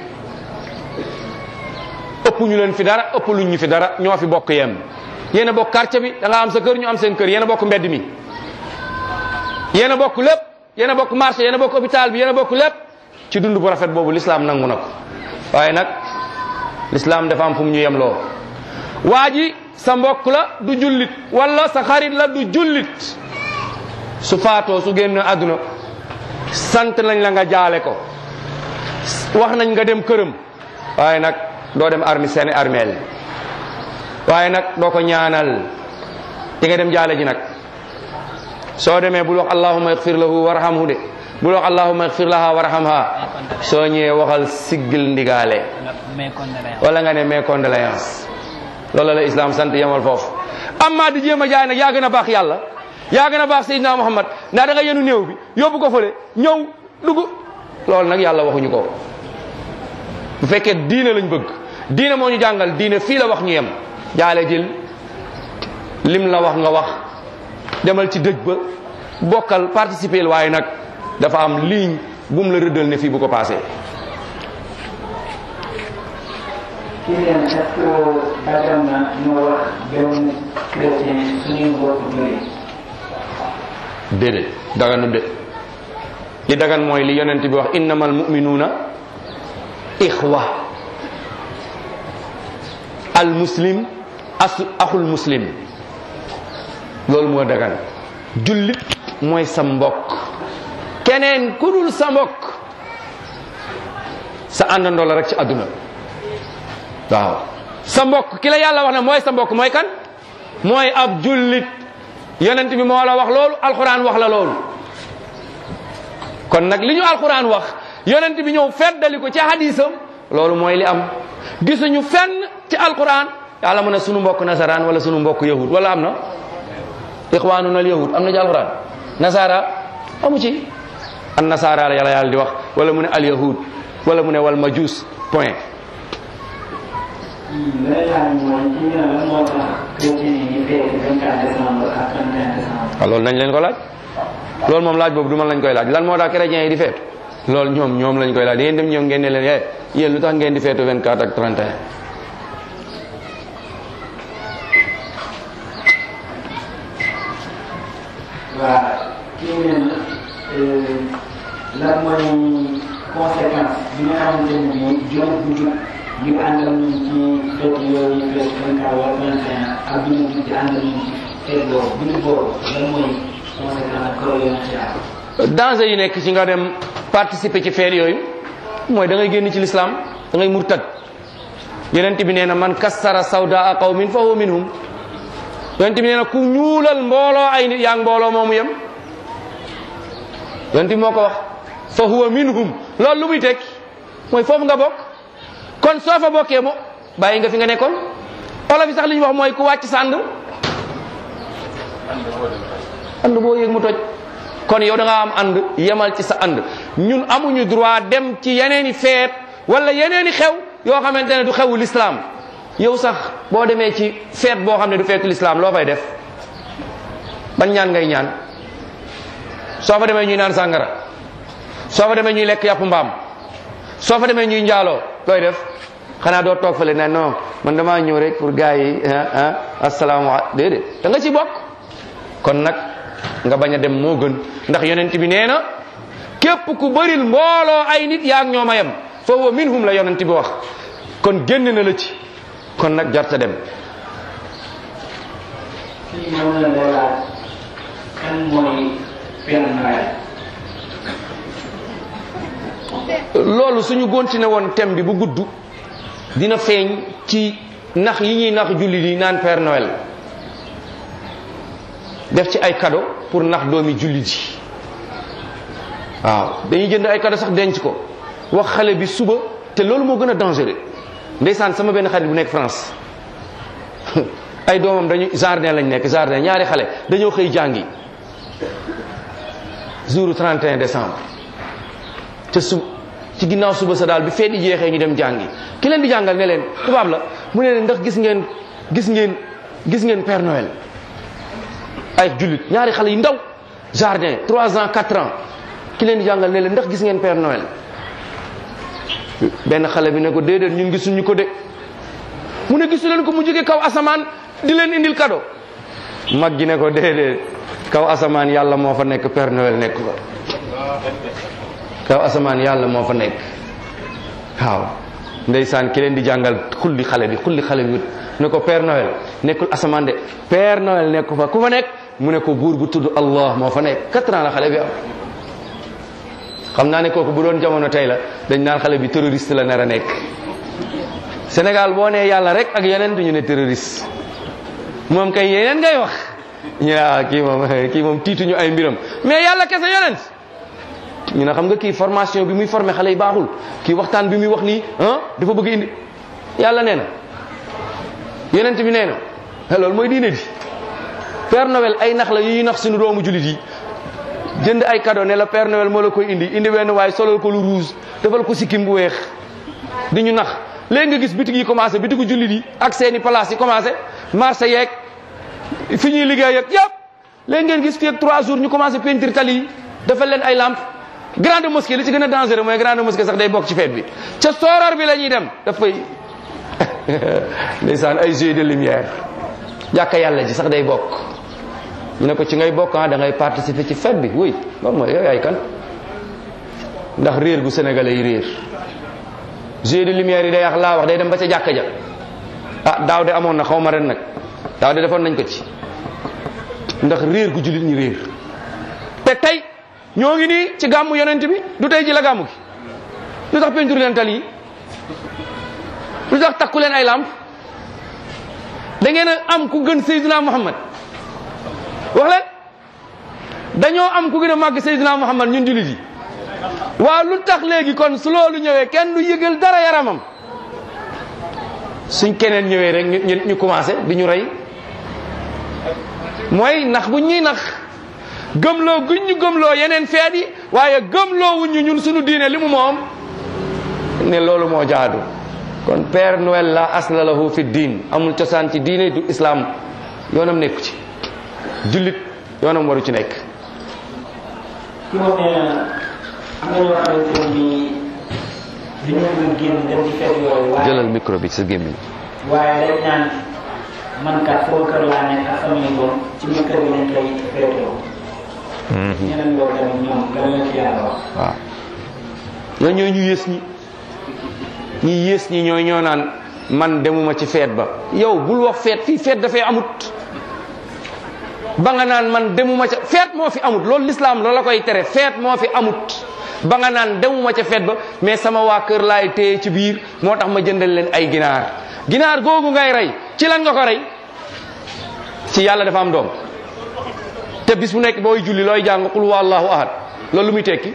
ëpp ñu leen fi dara ëpp luñ ñu fi dara ñoo fi bokk yem yéen a bokk quartier bi da nga am sa kër ñu am seen kër yéen a bokk mbedd mi yéen a bokk lépp yéen a bokk marché yéen a bokk hôpital bi yéen a bokk lépp ci dund bu rafet boobu l'islam nangu na ko waaye nag l'islam dafa am fu mu ñu yemloo waa ji sa mbokk la du jullit wala sa xarit la du jullit su faatoo su génn àdduna sant nañ la nga jaale ko wax nañ nga dem këram waaye nag doo dem armi seeni armeel waaye nag doo ko ñaanal di nga dem jaale ji nag soo demee bul wax allahumma igfir lahu warhamhu de bul wax allahumma igfir laha warhamha soo ñëwee waxal siggil ndigaale wala nga ne mes condoléances loolu la islam sant yemal foofu amma di jéem a jaay nag yaa gën a baax yàlla yaa gën a baax Seydina Muhammad ndax da nga yenu néew bi yóbbu ko fële ñëw dugg loolu nag yàlla waxuñu ko bu fekkee diine lañ bëgg diine moo ñu jàngal diine fii la wax ñu yem jaale jël lim la wax nga wax demal ci dëj ba bokkal participer waaye nag dafa am ligne bu mu la rëddal ne fii bu ko passé ci leen est-ce que dagan na ñu wax benn chrétien suñuy mbokk jullit déedéet daganu de li dagan mooy li yonent bi wax innamal muminuuna ixwa al muslim as axul muslim loolu moo dagan jullit mooy sa mbokk keneen ku dul sa mbokk sa àndandoo la rek ci àdduna waaw sa mbokk ki la yàlla wax ne mooy sa mbokk mooy kan mooy ab jullit yonent bi moo la wax loolu alxuraan wax la loolu kon nag li ñu alxuraan wax yonent bi ñëw feddali ko ci hadisam loolu mooy li am gisuñu fenn ci alxuraan yàlla mu ne sunu mbokk nasaraan wala sunu mbokk yahud wala am na ixwaanuna al yahud am na ci alxuraan nasara amu ci an nasara la yàlla yàlla di wax wala mu ne al yahud wala mu ne wal majus point lay laaj mooy ci ñu ne lan moo tax chrétien yi ñu fekk 24 décembre ak 31 décembre waaw loolu nañ leen ko laaj loolu moom laaj boobu du man lañ koy laaj lan moo tax chrétiens yi di feetu loolu ñoom ñoom lañ koy laaj da ngeen dem ñoom ngeen ne leen yee yéen lu tax ngeen di feetu 24 ak 31 waaw kii nee na lan mooy conséquence bi nga xamante ne bii jullit bu jub ñu àndal ñu ci fête yooyu fête 24 wala 31 ak bi ñu jub di àndal ñu ci fête boobu jullit boobu lan mooy conséquence ak kër yoon ci am danger yi nekk ci nga dem participer ci feet yooyu mooy da ngay génn ci l'islam da ngay murtad yonent bi nee na man kassara sawdaa qawmin fa huwa minhum yonent bi nee na ku ñuulal mbooloo ay nit yaa ngi mbooloo moomu yem yonent bi moo ko wax fa huwa minhum loolu lu muy tekki mooy foofu nga bokk kon soo fa bokkee mo bàyyi nga fi nga nekkoon olof yi sax li ñu wax mooy ku wàcc sa ànd ànd boo yëg mu toj kon yow da nga am ànd yemal ci sa ànd ñun amuñu droit dem ci yeneeni feet wala yeneeni xew yoo xamante ne du xewu l'islam yow sax boo demee ci feet boo xam ne du feetu l'islam loo fay def ban ñaan ngay ñaan soo fa demee ñuy naan sàngara soo fa demee ñuy lekk yàpp mbaam soo fa demee ñuy njaaloo looy def xanaa doo toog fële ne non man damaa ñëw rek pour gars yi ah ah asalaamaaleykum déedéet da nga ci bokk kon nag nga bañ a dem moo gën ndax yonent bi nee na képp ku bëril mbooloo ay nit yaa ak ñoom a yem fa huwa minhum la yonent bi wax kon génn na la ci kon nag jarta dem kii moom la lay laaj kan mooy Père Noël loolu suñu continué woon thème bi bu gudd dina feeñ ci nax yi ñuy nax jullit yi naan Père Noël def ci ay cadeau pour nax doomi jullit yi waaw dañuy jënd ay cadeau sax denc ko wax xale bi suba te loolu moo gën a dangereux ndeysaan sama benn xarit bu nekk France ay doomam dañu jardin lañ nekk jardin ñaari xale dañoo xëy jàngi jour 31 décembre te su ci ginnaaw suba sa daal bi feet yi jeexee ñu dem jàngi ki leen di jàngal ne leen tubaab la mu ne leen ndax gis ngeen gis ngeen gis ngeen Père Noël ay jullit ñaari xale yu ndaw jardin 3 ans 4 ans ki leen di jàngal ne leen ndax gis ngeen Père Noël benn xale bi ne ko déedéet ñun gisuñu ko de mu ne gisu leen ko mu jóge kaw asamaan di leen indil cadeau mag gi ne ko déedéet kaw asamaan yàlla moo fa nekk Père Noël nekk fa kaw asamaan yàlla moo fa nekk waaw ndeysaan ki leen di jàngal xulli xale bi xulli xale bi ne ko Père Noël nekkul asamaan de Père Noël nekk fa ku fa nekk mu ne ko buur bu tudd Allah moo fa nekk quatre ans la xale bi am xam naa ne kooku bu doon jamono tey la dañ naan xale bi terroriste la nar a nekk Sénégal boo nee yàlla rek ak yeneen ñu ne terroriste moom kay yeneen ngay wax ñu ne ah kii moom kii moom tiituñu ay mbiram mais yàlla kese yeneen ñu ne xam nga kii formation bi muy formé xale yi baaxul kii waxtaan bi muy wax nii ah dafa bëgg indi yàlla nee na yeneen bi nee na loolu mooy diine di Père Noël ay nax la yu ñuy nax suñu doomu jullit yi jënd ay cadeau ne la Père Noël moo la koy indi indi benn waaye solal ko lu rouge defal ko sikkim bu weex di ñu nax léegi nga gis bitig yi commencé bitigu jullit yi ak seeni place yi commencé marché yeeg fi ñuy liggéey ak yëpp léegi ngeen gis fii ak trois jours ñu commencé peinture tali yi defal leen ay lampe grande mosquée li ci gën a dangereux mooy grande mosquée sax day bokk ci fête bi ca sooroor bi la ñuy dem dafay ndeysaan ay jeux de lumière jàkka yàlla ji sax day bokk ñu ne ko ci ngay bokk ah da ngay participer ci fête bi oui loolu mooy yow ay kan ndax réer gu sénégalais yi réer jeux de lumière yi day wax laa wax day dem ba ca jàkka ja ah daaw de amoon na xaw ma ren nag daaw de defoon nañ ko ci ndax réer gu jullit ñi réer te tey ñoo ngi nii ci gàmmu yonent bi du tey ji la gàmmu gi lu tax peinture leen tali yi lu tax takku leen ay lamp da ngeen a am ku gën Seydina Muhammad wax leen dañoo am ku gën a màgg Seydina Muhammad ñun jullit yi waaw lu tax léegi kon su loolu ñëwee kenn du yëgal dara yaramam suñ keneen ñëwee rek ñu ñu commencé di ñu rey mooy nax bu ñuy nax gëmloo guñ ñu gëmloo yeneen feet yi waaye gëmloo wuñ ñu ñun suñu diine li mu moom ne loolu moo jaadu kon Père Noël la asla lahu fi diin amul cosaan ci diine du islam yoonam nekku ci jullit yoonam waru ci nekk ki wax nee na am na ñoo xamante ne bii du ñu mën génn dem ci fête yooyu waaye jëlal micro bi sa gémmiñ waaye dañ naan man kat foo kër laa nekk ak samay doom ci biir kër gi lañ koy féetewoo ñeneen loolu tamit ñoom lan la ci yàlla wax waaw ñoo ñooy ñu yées ñi ñi yées ñi ñooy ñoo naan man demuma ci feet ba yow bul wax feet fii feet dafay amut ba nga naan man demuma ca feet moo fi amut loolu l'islam loolu la koy tere feet moo fi amut ba nga naan demuma ca feet ba mais sama waa kër laay téye ci biir moo tax ma jëndal leen ay ginaar ginaar googu ngay rey ci lan nga ko rey ci yàlla dafa am doom te bis bu nekk booy julli looy jàng qul huwa allahu ahad loolu lu muy tekki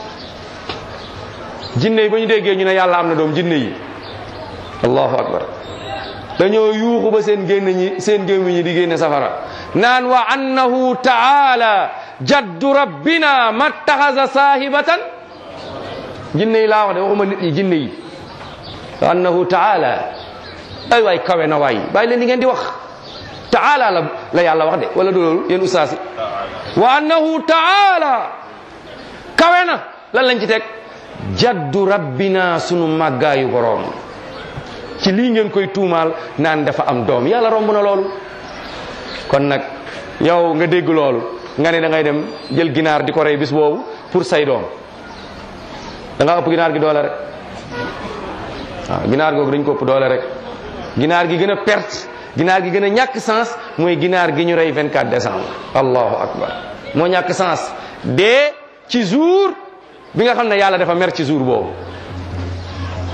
jinne yi ba ñu déggee ñu ne yàlla am na doom jinne yi allahu akbar dañoo yuuxu ba seen génn ñi seen gémmiñ ñi di génne safara naan wa annahu taala jaddu rabbina mattaxasa saahibatan jinne yi laa wax de waxuma nit yi jinne yi wa annahu taala ay waay kawe na waay bàyyi leen li ngeen di wax taala la la yàlla wax de wala du loolu yéen ustaasi wa annahu taala kawe na lan lañ ci teg jaddu rabbina sunu màggaayu boroom ci lii ngeen koy tuumaal naan dafa am doom yàlla romb na loolu kon nag yow nga dégg loolu nga ne da ngay dem jël ginaar di ko rey bis boobu pour say doom da nga ëpp ginaar gi doole rek waaw ginaar googu dañ ko ëpp doole rek ginaar gi gën a perte ginaar gi gën a ñàkk sens mooy ginaar gi ñu rey 24 décembre allahu akbar moo ñàkk sens dee ci jour bi nga xam ne yàlla dafa mer ci jour boobu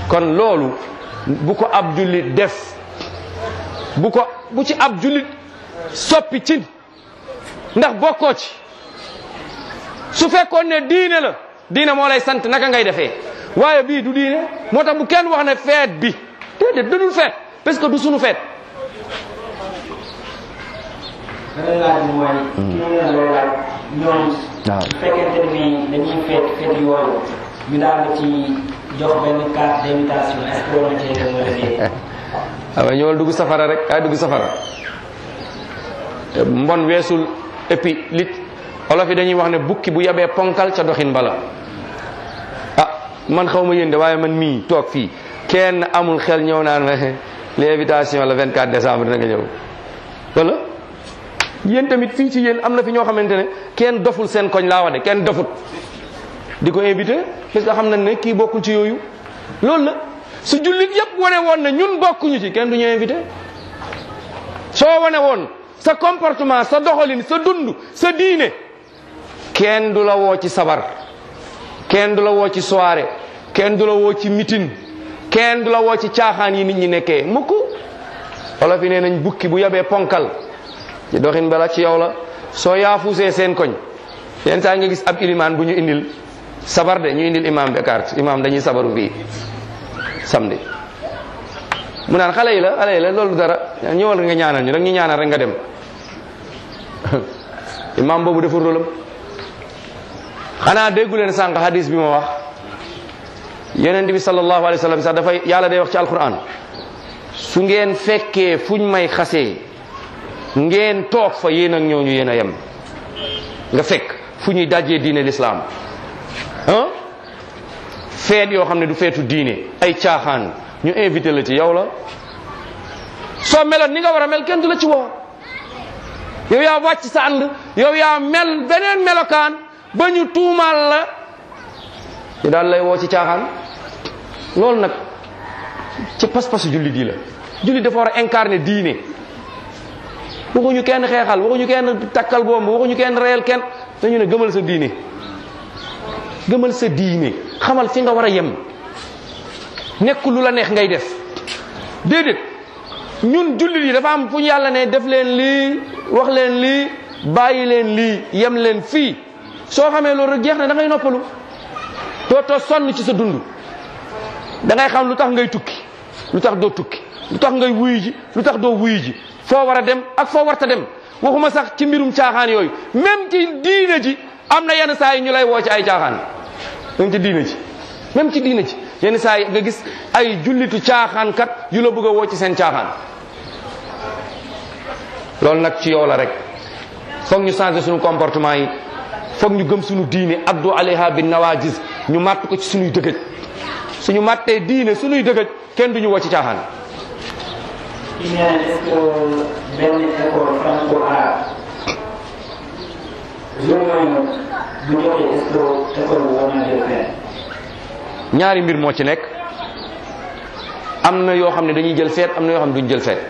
kon loolu bu ko ab jullit def bu ko bu ci ab jullit soppi cin ndax bokkoo ci su fekkoon ne diine la diine moo lay sant naka ngay defee waaye bii du diine moo tax bu kenn wax ne feet bi déedéet dadul feet parce que du sunu feet beneen laaj bi mooy. kii nee na lay laaj ñoom. waaw bu fekkente ne bii dañuy feet feet yooyu ñu daal di ci jox benn carte d'invitation est-ce que war na cee dem wala déet. waaw ñëwal dugg safara rek kaay dugg safara mbon weesul et puis lit olof yi dañuy wax ne bukki bu yabee ponkal ca doxin bala ah man xaw ma yéen de waaye man mii toog fii kenn amul xel ñëw naan ma l'invitation le 24 décembre na nga ñëw wala yéen tamit fii ci yéen am na fi ñoo xamante ne kenn doful seen koñ laa wax de kenn dofut di ko invité parce que xam nañ ne kii bokkul ci yooyu loolu la su jullit yëpp wane woon ne ñun bokkuñu ci kenn du ñu invité soo wane woon sa comportement sa doxalin sa dund sa diine kenn du la woo ci sabar kenn du la woo ci soirée kenn du la woo ci meeting kenn du la woo ci caaxaan yi nit ñi nekkee mukk wala fi nee nañ bukki bu yabee ponkal ci doxin bala ci yow la soo yaafuusee seen koñ yenn saa nga gis ab ilimaan bu ñu indil sabar de ñu indil imam bi carte imam dañuy sabaru fii samedi mu naan xale yi la xale yi la loolu dara ñëwal nga ñaanal ñu rek ñu ñaanal rek nga dem imam boobu deful rôlam xanaa déggu leen sànq hadis bi ma wax yonent bi sallallahu alayhi wa sallam sax dafay yàlla day wax ci alquran su ngeen fekkee fuñ may xasee ngeen toog fa yéen ak ñooñu yéen a yem nga fekk fu ñuy dajee diine l'islam ah feet yoo xam ne du feetu diine ay caaxaan ñu invité la ci yow la soo meloon ni nga war a mel kenn du la ci woo yow yaa wàcc sa ànd yow yaa mel beneen melokaan ba ñu tuumaal la ñu daal lay woo ci caaxaan loolu nag ci pas-pasu jullit yi la jullit dafa war a incarner diine waxuñu kenn xeexal waxuñu kenn takkal bomb waxuñu kenn reyal kenn dañu ne gëmal sa diine gëmal sa diine xamal fi nga war a yem nekkul lu la neex ngay def déedéet ñun jullit yi dafa am fu ñu yàlla ne def leen lii wax leen lii bàyyi leen lii yem leen fii soo xamee loolu rek jeex na da ngay noppalu dootoo sonn ci sa dund da ngay xam lu tax ngay tukki lu tax doo tukki lu tax ngay wuyu ji lu tax doo wuyu ji foo war a dem ak foo warta dem waxuma sax ci mbirum caaxaan yooyu même ci diine ji am na yenn saa yi ñu lay woo ci ay caaxaan même ci diine ji même ci diine ji yenn saa yi nga gis ay jullitu caaxaan kat yu la bëgg a woo ci seen caaxaan loolu nag ci yow la rek foog ñu changer suñu comportement yi foog ñu gëm suñu diine addu alayha bin nawajis ñu màtt ko ci suñuy dëgëj suñu màttee diine suñuy dëgëj kenn duñu woo ci caaxaan kii nee na est-ce que benn école franco-arabe jour yooyu bu jotee est-ce que école bu war na jël fenn. ñaari mbir moo ci nekk am na yoo xam ne dañuy jël feet am na yoo xam ne duñ jël feet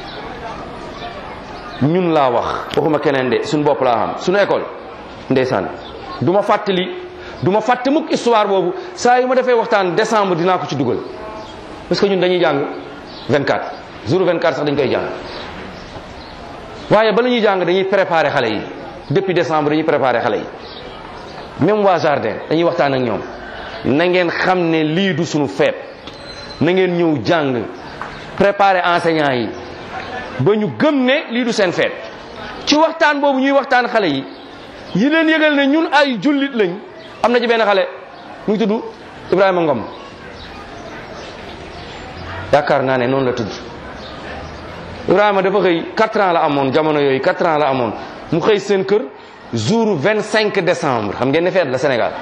ñun laa wax waxuma keneen de suñu bopp laa xam suñu école ndeysaan du ma fàttali du ma fàtte mukk histoire boobu saa yu ma defee waxtaan décembre dinaa ko ci dugal parce que ñun dañuy jàng 24 jour 24 sax dañ koy jàng waaye bala ñuy jàng dañuy préparer xale yi depuis décembre dañuy préparer xale yi même waa jardin dañuy waxtaan ak ñoom na ngeen xam ne lii du suñu feet na ngeen ñëw jàng préparer enseignants yi ba ñu gëm ne lii du seen feet ci waxtaan boobu ñuy waxtaan xale yi yi leen yëgal ne ñun ay jullit lañ am na ci benn xale mu ngi tudd Ibrahima Ngom yaakaar naa ne noonu la tudd Ibrahima dafa xëy 4 ans la amoon jamono yooyu 4 ans la amoon mu xëy seen kër jour 25 décembre xam ngeen ne feet la Sénégal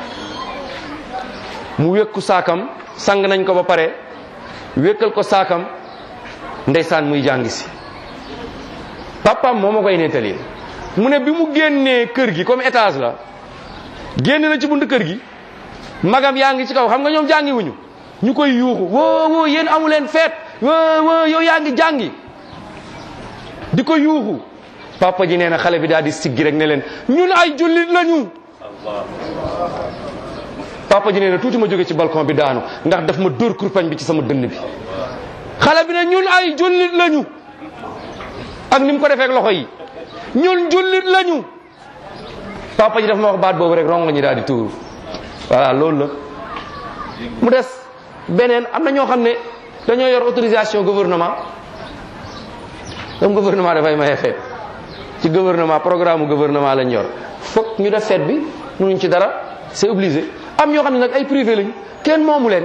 mu wékku saakam sang nañ ko ba pare wékkal ko saakam ndeysaan muy jàngi si papam moo ma koy nettali mu ne bi mu génnee kër gi comme étage la génn na ci bunt kër gi magam yaa ngi ci kaw xam nga ñoom jàngi wuñu ñu koy yuuxu woo woo yéen amu leen feet woo woo yow yaa ngi jàngi di ko yuuxu papa ji nee na xale bi daal di siggi rek ne leen ñun ay jullit lañu papa ji nee na tuuti ma jóge ci balcon bi daanu ndax daf ma dóor kurpañ bi ci sama dënn bi xale bi ne ñun ay jullit lañu ak ni mu ko defee ak loxo yi ñun jullit lañu papa ji daf ma wax baat boobu rek rongo ñi daal di tuur voilà loolu la mu des beneen am na ñoo xam ne dañoo yor autorisation gouvernement comme gouvernement dafay maye feet ci gouvernement programme gouvernement lañ yor foog ñu def feet bi mënuñ ci dara c'est obligé am ñoo xam ne nag ay privé lañ kenn moomu leen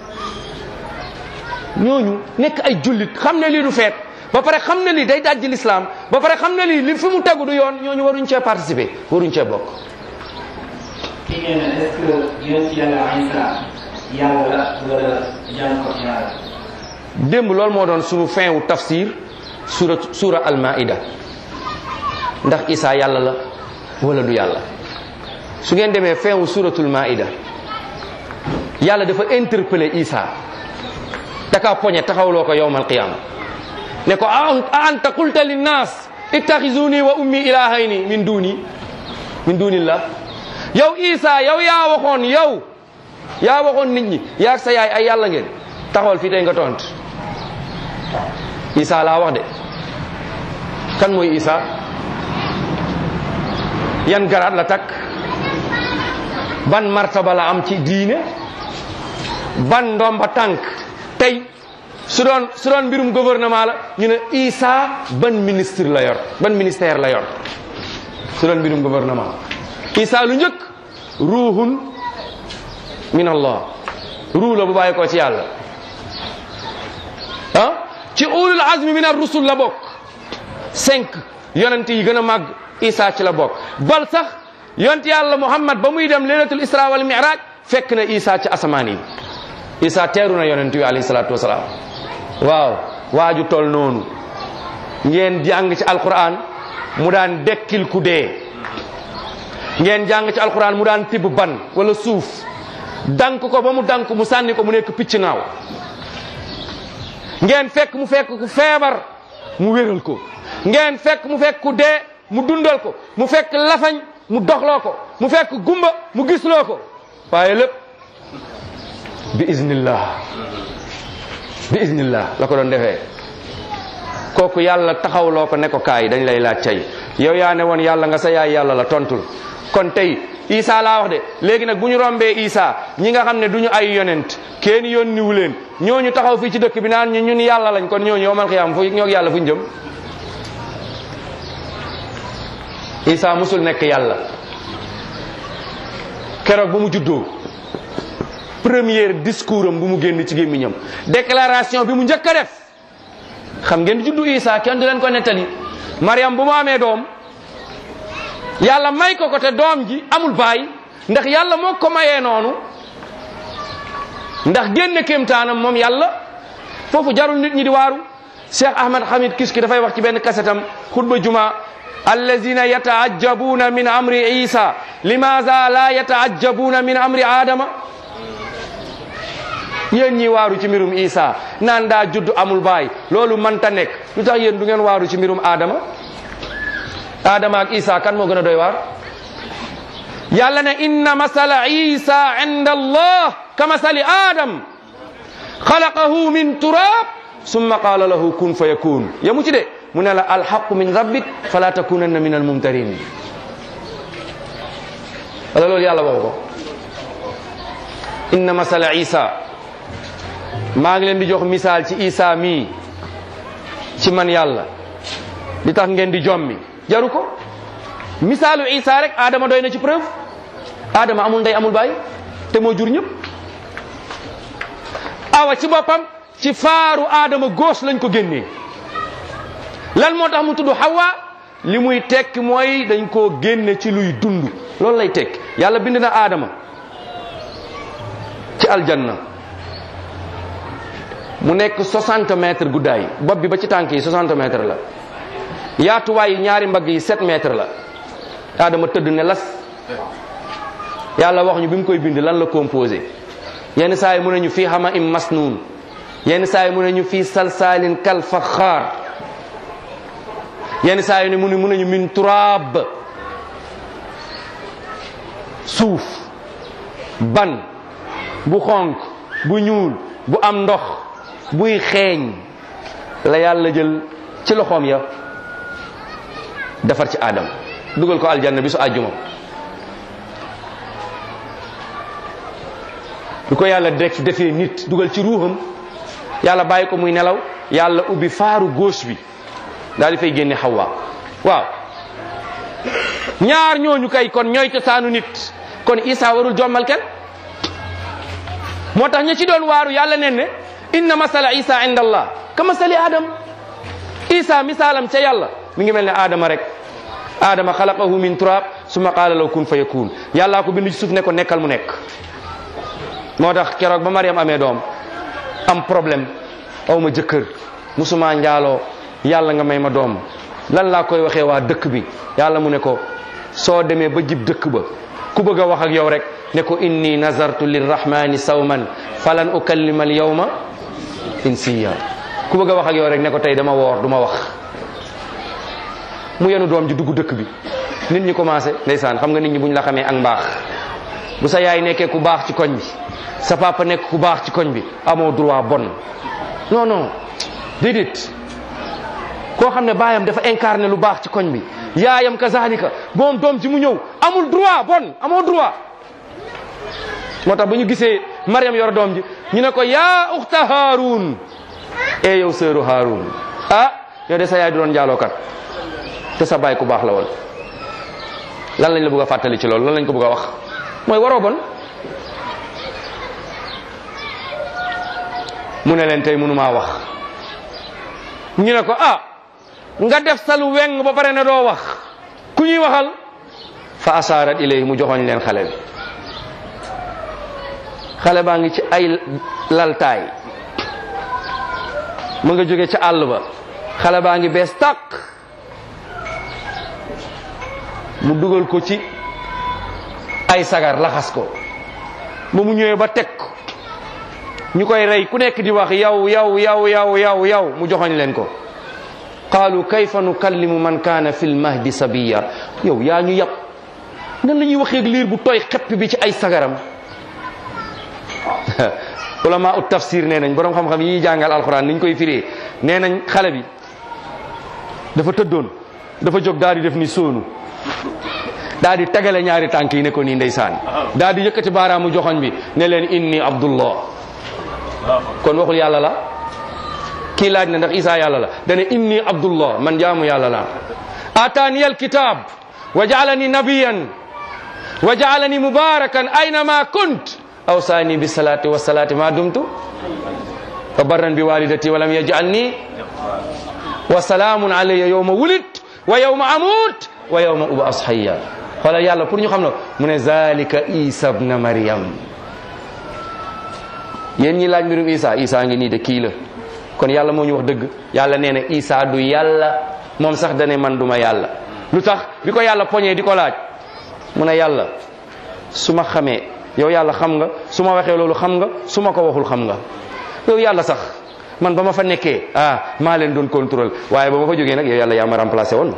ñooñu nekk ay jullit xam ne lii du feet ba pare xam ne lii day dajji l'islam ba pare xam ne lii li fi mu tegu du yoon ñooñu waruñ cee participer waruñ cee bokk kii nee na est-ce que yonent yàlla Isa yàlla la wala jàng ko yàlla démb loolu moo doon suñu fin wu tafsir sura sura al-maida ndax Isa yàlla la wala du yàlla su ngeen demee fin wu suratul maida yàlla dafa interpeller Isa daka poñe taxawloo ko yowmal qiyama ne ko a anta qulta linnas ittaxizuni wa ummi ilahayni min duni min dunillah yow Isa yow yaa waxoon yow yaa waxoon nit ñi yaa sa yaay ay yàlla ngeen taxawal fii tey nga tont Isa laa wax de kan mooy Isa yan garaat la takk ban martaba la am ci diine ban ndomba tànk tey su doon su doon mbirum gouvernement la ñu ne Isa ban ministre la yor ban ministère la yor su doon mbirum gouvernement Isa lu njëkk ruuhun min allah ruu la bu bàyyi ko ci yàlla ah ci ulul azmi min ar-rusul la bokk cinq yonent yi gën a màgg Isa ci la bokk bal sax yonent yàlla Muhammad ba muy dem laylatul isra wal mi'raj fekk na Isa ci asamaan yi Isa teeru na yonent yi alayhi salaatu wasalaam waaw waaju tol noonu ngeen jàng ci alquran mu daan dekkil ku dee ngeen jàng ci alquran mu daan tibb ban wala suuf dank ko ba mu dank mu sànni ko mu nekk picc naaw ngeen fekk mu fekk ku feebar mu wéral ko ngeen fekk mu fekk ku dee mu dundal ko mu fekk lafañ mu doxloo ko mu fekk gumba mu gisloo ko waaye lépp bi iznillah bi iznillah la ko doon defee kooku yàlla taxawloo ko ne ko kaay dañ lay laaj tey yow yaa ne woon yàlla nga sa yaay yàlla la tontul kon tey Isa laa wax de léegi nag bu ñu rombee Isa ñi nga xam ne duñu ay yonent kenn yónniwu leen ñooñu taxaw fii ci dëkk bi naan ñu ñun yàlla lañ kon ñooñu yowmal xiyaam fu ñoo yàlla fu ñu jëm Isa musul nekk yàlla keroog bu mu juddoo première discours am bu mu génn ci gémmiñam déclaration bi mu njëkk a def xam ngeen juddu Isa kenn du leen ko nettali Mariam bu mu amee doom yàlla may ko ko te doom ji amul baay ndax yàlla moo ko mayee noonu ndax génne kéemtaanam moom yàlla foofu jarul nit ñi di waaru Cheikh Ahmad Hamid Kiski dafay wax ci benn kasetam xutba juma allazina yataajabuna min amri isa limaza la yataajabuna min amri adama yéen ñi waaru ci mbirum isa naan daa judd amul baay loolu mënta nekk lu tax yéen du ngeen waaru ci mbirum adama adama ak isa kan moo gën a doy waar yàlla ne inna masala isa inda allah ka masali adam xalaqahu min turab summa qala lahu kun fa yakun yamu ci de mu ne la alhaqu min rabbik fala takunanna min almumtarin wala loolu yàlla waxu ko inna masala isa maa ngi leen di jox misaal ci isa mii ci man yàlla li tax ngeen di jommi jaru ko misaalu isa rek adama doy na ci preuve adama amul ndey amul baay te moo jur ñëpp awa ci boppam ci faaru adama gauche lañ ko génnee lan moo tax mu tudd hawa li muy tekki mooy dañ koo génne ci luy dund loolu lay tekki yàlla bind na adama ci aljanna mu nekk 60 mètres guddaay bopp bi ba ci tànk yi 60 mètres la yaatuwaay yi ñaari mbagg yi 7 mètres la adama tëdd ne las yàlla wax ñu bi mu koy bind lan la composé yenn saa yi mu ne ñu fii xama im masnuun yenn saa yi mu ne ñu fii salsaalin kal faxaar yenn saa yi ne mu ne mu ne ñu min turaab suuf ban bu xonk bu ñuul bu am ndox buy xeeñ la yàlla jël ci loxoom ya defar ci aadam dugal ko aljanna bi su àjjuma du ko yàlla def defee nit dugal ci ruuxam yàlla bàyyi ko muy nelaw yàlla ubbi faaru gauche bi daal di fay génne xawwa waaw ñaar ñooñu kay kon ñooy cosaanu nit kon isa warul jommal kenn moo tax ñi ci doon waaru yàlla nen ne inna masala isa inda allah ka masali adam isa misaalam ca yàlla mi ngi mel ne adama rek adama xalaqahu min turab summa qaala law kun fa yakun yàllaa ko bind ci suuf ne ko nekkal mu nekk moo tax keroog ba mariam amee doom am problème aw ma jëkkër musuma njaaloo yàlla nga may ma doom lan laa koy waxee waa dëkk bi yàlla mu ne ko soo demee ba jib dëkk ba ku bëgg a wax ak yow rek ne ko inni nazartu lirrahmani sawman falan ukallima al yawma insiya ku bëgg a wax ak yow rek ne ko tey dama woor du ma wax mu yenu doom ji dugg dëkk bi nit ñi commencé ndeysaan xam nga nit ñi buñ la xamee ak mbaax bu sa yaay nekkee ku baax ci koñ bi sa papa nekk ku baax ci koñ bi amoo droit bon non non déedéet koo xam ne baayam dafa incarné lu baax ci koñ bi yaayam kazalika moom doom ji mu ñëw amul droit bon amoo droit moo tax ba ñu gisee Mariam yor doom ji ñu ne ko yaa uxta Haarun e yow seeru Haarun ah yow de sa yaay du doon njaalookat te sa baay ku baax la woon lan lañ la bëgg a fàttali ci loolu lan lañ ko bëgg a wax mooy waroo bon mu ne leen tey mënumaa wax ñu ne ko ah nga def salu weng ba pare ne doo wax ku ñuy waxal fa asaarat ilay mu joxoñ leen xale bi xale baa ngi ci ay laltaay mu nga jóge ca àll ba xale baa ngi bees tàq mu dugal ko ci ay sagar laxas ko ba mu ñëwee ba teg ko ñu koy rey ku nekk di wax yow yow yow yow yow yow mu joxoñ leen ko qaalu kayfa nukallimu man kaana fi lmahdi sabiya yow yaa ñu yàpp nan la ñuy waxeeg liir bu tooy xepp bi ci ay sagaram ulama ut tafsir nee nañ borom xam-xam yi jàngal alquran ni ñu koy firee nee nañ xale bi dafa tëddoon dafa jóg daal di def ni sóonu daal di tegale ñaari tànk yi ne ko nii ndeysaan daal di yëkkati baaraamu joxoñ bi ne leen inni abdullah kon waxul yàlla la kii laaj na ndax isa yàlla la dane inni abdullah man jaamu yàlla la ataani alkitab wa jaalani nabiyan wa jaalani mubarakan aynama kunt awsaani bisalati wasalati ma dumtu wa barran bi walidati wa lam yajalni wa salaamun alayya yawma wulit wa yawma amut wa yawma ubas hayya xoolal yàlla pour ñu xam na mu ne zalika isa bna maryam yéen ñi laaj mbirum isa isa ngi nii de kii la kon yàlla moo ñu wax dëgg yàlla nee na isa du yàlla moom sax dane man duma yàlla lu tax bi ko yàlla poñee di ko laaj mu ne yàlla su ma xamee yow yàlla xam nga su ma waxee loolu xam nga su ma ko waxul xam nga yow yàlla sax man ba ma fa nekkee ah maa leen doon contrôle waaye ba ma fa jógee nag yow yàlla yaa ma remplacé woon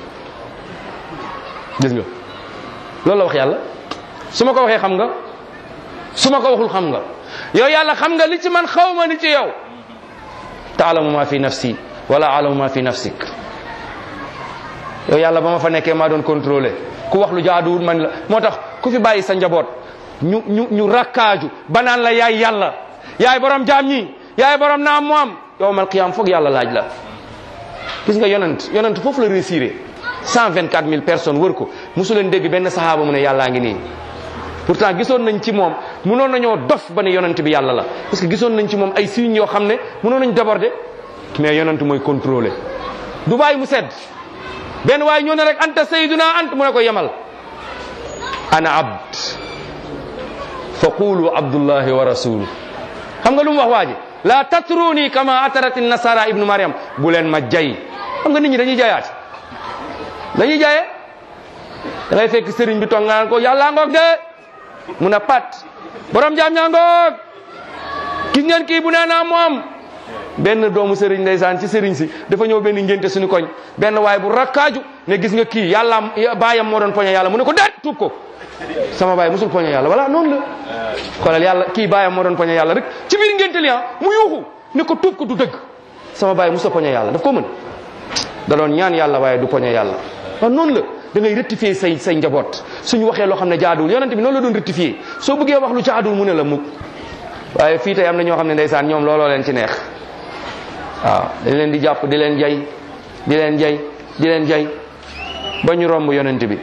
gis nga loolu la wax yàlla su ma ko waxee xam nga su ma ko waxul xam nga yow yàlla xam nga li ci man xaw ma li ci yow taalamu ma fi nafsi wala alamu ma fi nafsik yow yàlla ba ma fa nekkee maa doon contrôlé ku wax lu jaaduwul man la moo tax ku fi bàyyi sa njaboot ñu ñu ñu rakkaaju ba naan la yaay yàlla yaay borom jaam ñi yaay borom naam mu am yowmal qiyaam foog yàlla laaj la gis nga yonent yonent foofu la réussir cent vingt quatre mille personnes wër ko mosu leen dégg benn sahaaba mu ne yàllaa ngi nii pourtant gisoon nañ ci moom mënoon nañoo dof ba ne yonent bi yàlla la parce que gisoon nañ ci moom ay signes yoo xam ne mënoon nañ déborder mais yonent mooy contrôler du bàyyi mu sedd benn waaye ñëw ne rek anta sayyiduna ant mu ne ko yemal ana abd fa qulu abdullahi wa rasuluh xam nga lu mu wax waa ji la tatruni kama atarat nasara ibnu mariam bu leen ma jay xam nga nit ñi dañuy jayaat dañuy jaye da ngay fekk sëriñ bi toog nga naan ko yàlla ngoog de mun a pat borom jaam ñaa ngoog gis ngeen kii bu nee naa moom benn doomu sëriñ ndeysaan ci sëriñ si dafa ñëw benn ngénte suñu koñ benn waay bu rakkaaju ne gis nga kii yàlla baayam moo doon poñe yàlla mu ne ko déet tuub ko sama baay musul poñe yàlla voilà noonu la xoolal yàlla kii baayam moo doon poñe yàlla rek ci biir ngénte li ah mu yuuxu ne ko tuub ko du dëgg sama baay musul poñe yàlla daf ko mën da doon ñaan yàlla waaye du poñe yàlla waaw noonu la da ngay rectifier say say njaboot suñu waxee loo xam ne jaaduwul yonente bi noonu la doon rectifier soo bëggee wax lu jaaduwul mu ne la mukk waaye fii tey am na ñoo xam ne ndeysaan ñoom looloo leen ci neex waaw dañ leen di jàpp di leen jay di leen jay di leen jay ba ñu romb yonent bi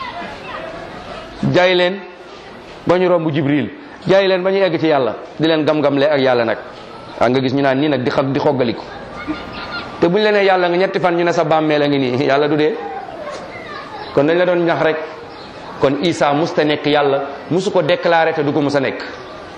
jay leen ba ñu romb jibril jay leen ba ñu egg ci yàlla di leen gam-gamle ak yàlla nag waa nga gis ñu naan nii nag di xa di xoggaliku te buñ la nee yàlla nga ñetti fan ñu ne sa bàmmeel a ngi nii yàlla du dee kon dañ la doon ñax rek kon Isa musta nekk yàlla musu ko déclaré te du ko mus a nekk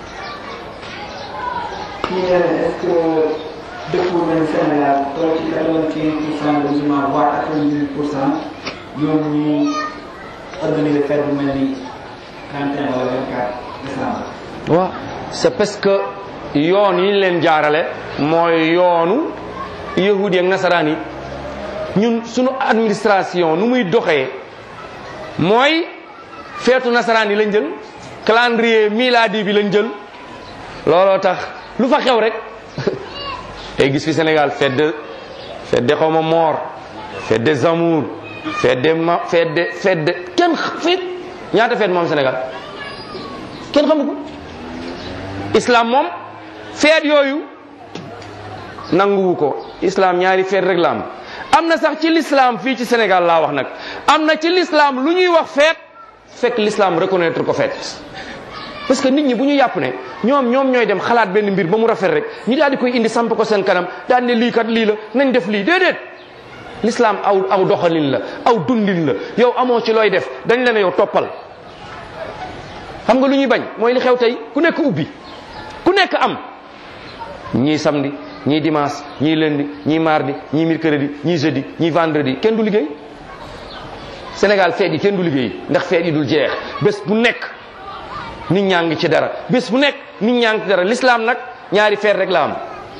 kii nee na est-ce que dëkku nañ Sénégal toll ci quatre-vingt-quinze pour cent de musulmans voire quatre-vingt-dix pour cent ñoom ñuy organiser fête bu mel ni 31 wala 24 décembre. waaw c'est parce que yoon yi ñu leen jaarale mooy yoonu yahudi ak nasaraan yi ñun suñu administration nu muy doxee mooy feetu nasaraan yi lañ jël calendrier miladi bi lañ jël looloo tax lu fa xew rek tey gis fi Sénégal fête de fête de xawma mort fête des amours fête de ma fête de fête de kenn fête ñaata fête moom Sénégal kenn xamu ko islam moom feet yooyu nanguwu ko islam ñaari feet rek la am am na sax ci l'islam fii ci Sénégal laa wax nag am na ci l'islam lu ñuy wax feet fekk l'islam reconnaître ko feet parce que nit ñi bu ñu yàpp ne ñoom ñoom ñooy dem xalaat benn mbir ba mu rafet rek ñu daal di koy indi samp ko seen kanam daal ne lii kat lii la nañ def lii déedéet l'islam aw aw doxalin la aw dundin la yow amoo ci looy def dañ la ne yow toppal xam nga lu ñuy bañ mooy li xew tey ku nekk ubbi ku nekk am ñii samedi ñii dimanche ñii lundi ñii mardi ñii mercredi ñii jeudi ñii vendredi kenn du liggéey Sénégal feet yi kenn du liggéey ndax feet yi dul jeex bés bu nekk nit ñaa ngi ci dara bés bu nekk nit ñaa ngi ci dara l'islam nag ñaari feet rek la am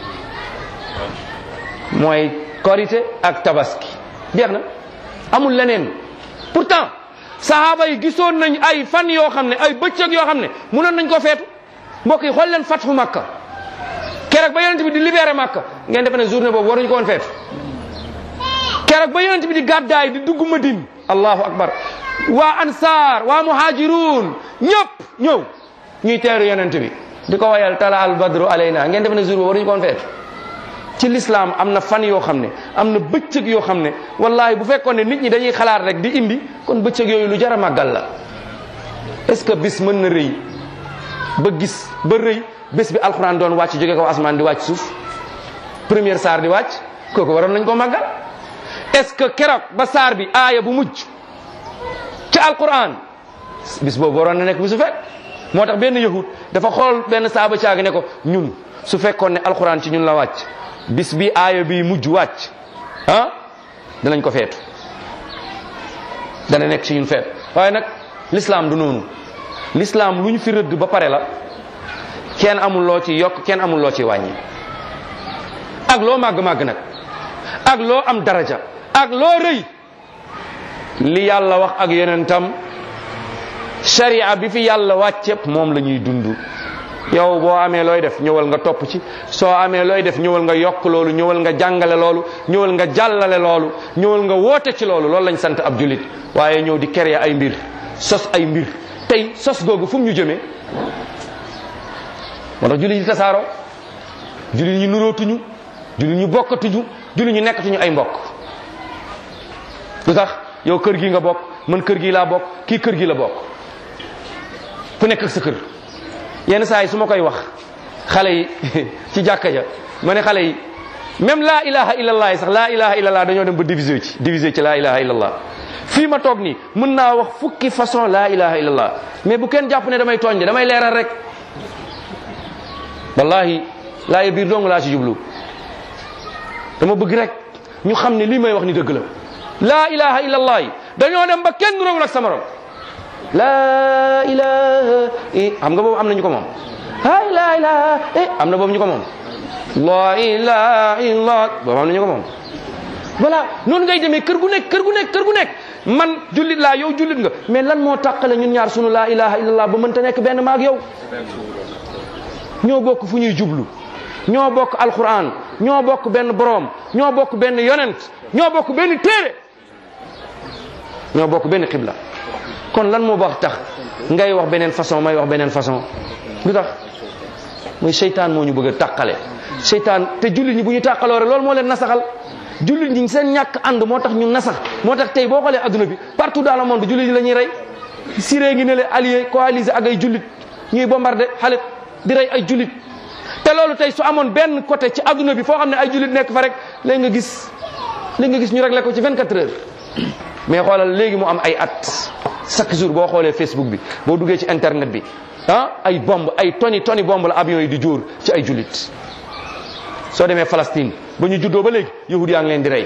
mooy korité ak tabaski jeex na amul leneen pourtant sahaaba yi gisoon nañ ay fan yoo xam ne ay bëccëg yoo xam ne mënoon nañ ko feetu mbokk yi xool leen fathu makka keroog ba yonent bi di libéré makka ngeen defe ne journée boobu waruñu ko woon feetu keroog ba yonent bi di gàddaay di dugg madine allahu akbar waa ansar waa muhajirun ñëpp ñëw ñuy teeru yonent bi di ko wayal tala al badru alayna ngeen defe ne jour boobu waruñu ko woon feetu ci l'islam am na fan yoo xam ne am na bëccëg yoo xam ne wallahi bu fekkoon ne nit ñi dañuy xalaat rek di indi kon bëccëg yooyu lu jar a màggal la est-ce que bis mën na rëy ba gis ba rëy bés bi alxuraan doon wàcc jóge kaw asmaan di wàcc suuf première saar di wàcc kooku waroon nañ ko màggal est-ce que keroog ba saar bi aaya bu mujj ci alquran bis boobu waroon na nekk bisu fekk moo tax benn yahud dafa xool benn saaba caagi ne ko ñun su fekkoon ne alquran ci ñun la wàcc bis bi aaya bi mujj wàcc ah danañ ko feetu dana nekk ci ñun feet waaye nag l'islam du noonu l'islam lu ñu fi rëdd ba pare la kenn amul loo ci yokk kenn amul loo ci wàññi ak loo màgg-màgg nag ak loo am daraja ak loo rëy li yàlla wax ak yonentam sharia bi fi yàlla wàcceep moom la ñuy dund yow boo amee looy def ñëwal nga topp ci soo amee looy def ñëwal nga yokk loolu ñëwal nga jàngale loolu ñëwal nga jàllale loolu ñëwal nga woote ci loolu loolu lañ sant ab julit waaye ñëw di créer ay mbir sos ay mbir tey sos googu fu mu ñu jëmee moo tax julit yi tasaaroo julit ñu nurootuñu julit ñu bokkatuñu julit ñu nekkatuñu ay mbokk lu tax yow kër gi nga bokk man kër gi laa bokk kii kër gi la bokk ku nekk ak sa kër yenn saa yi su ma koy wax xale yi ci jàkka ja ma ne xale yi même laa ilaha illallah yi sax laa ilaha illallah dañoo dem ba diviser ci diviser ci laa ilaha illallah fii ma toog nii mën naa wax fukki façon laa ilaha illallah mais bu kenn jàpp ne damay tooñ de damay leeral rek wallahi laa ye biir dong laa ci jublu dama bëgg rek ñu xam ne lii may wax ni dëgg la laa ilaha illallah yi dañoo dem ba kenn nuróowul ak sama morom laa ilaha i xam nga boobu am na ñu ko moom hay laa ilaha i am na boobu ñu ko moom la ilaha illa boobu am nañu ko moom voilà noonu ngay demee kër gu nekk kër gu nekk kër gu nekk man jullit laa yow jullit nga mais lan moo tàqale ñun ñaar sunu laa ilaha illallah ba mënta nekk benn maag yow ñoo bokk fu ñuy jublu ñoo bokk alquran ñoo bokk benn boroom ñoo bokk benn yonent ñoo bokk benn téere ñoo bokk benn xibla kon lan moo baax tax ngay wax beneen façon may wax beneen façon lu tax muy seytaan moo ñu bëgg a tàqale seytaan te jullit ñi bu ñu tàqaloo rek loolu moo leen nasaxal jullit ñi seen ñàkk ànd moo tax ñu nasax moo tax tey boo xoolee adduna bi partout dans le monde jullit ñi la ñuy rey Syrie ngi ne le allié coalisé ak ay jullit ñuy bombardé Halep di rey ay jullit te loolu tey su amoon benn côté ci adduna bi foo xam ne ay jullit nekk fa rek léegi nga gis léegi nga gis ñu réglé ko ci 24 heures mais xoolal léegi mu am ay at chaque jour boo xoolee Facebook bi boo duggee ci internet bi ah ay bomb ay toni toni bomb la avion yi di jóor ci ay jullit soo demee Palestine ba ñu juddoo ba léegi yahud yaa ngi leen di rey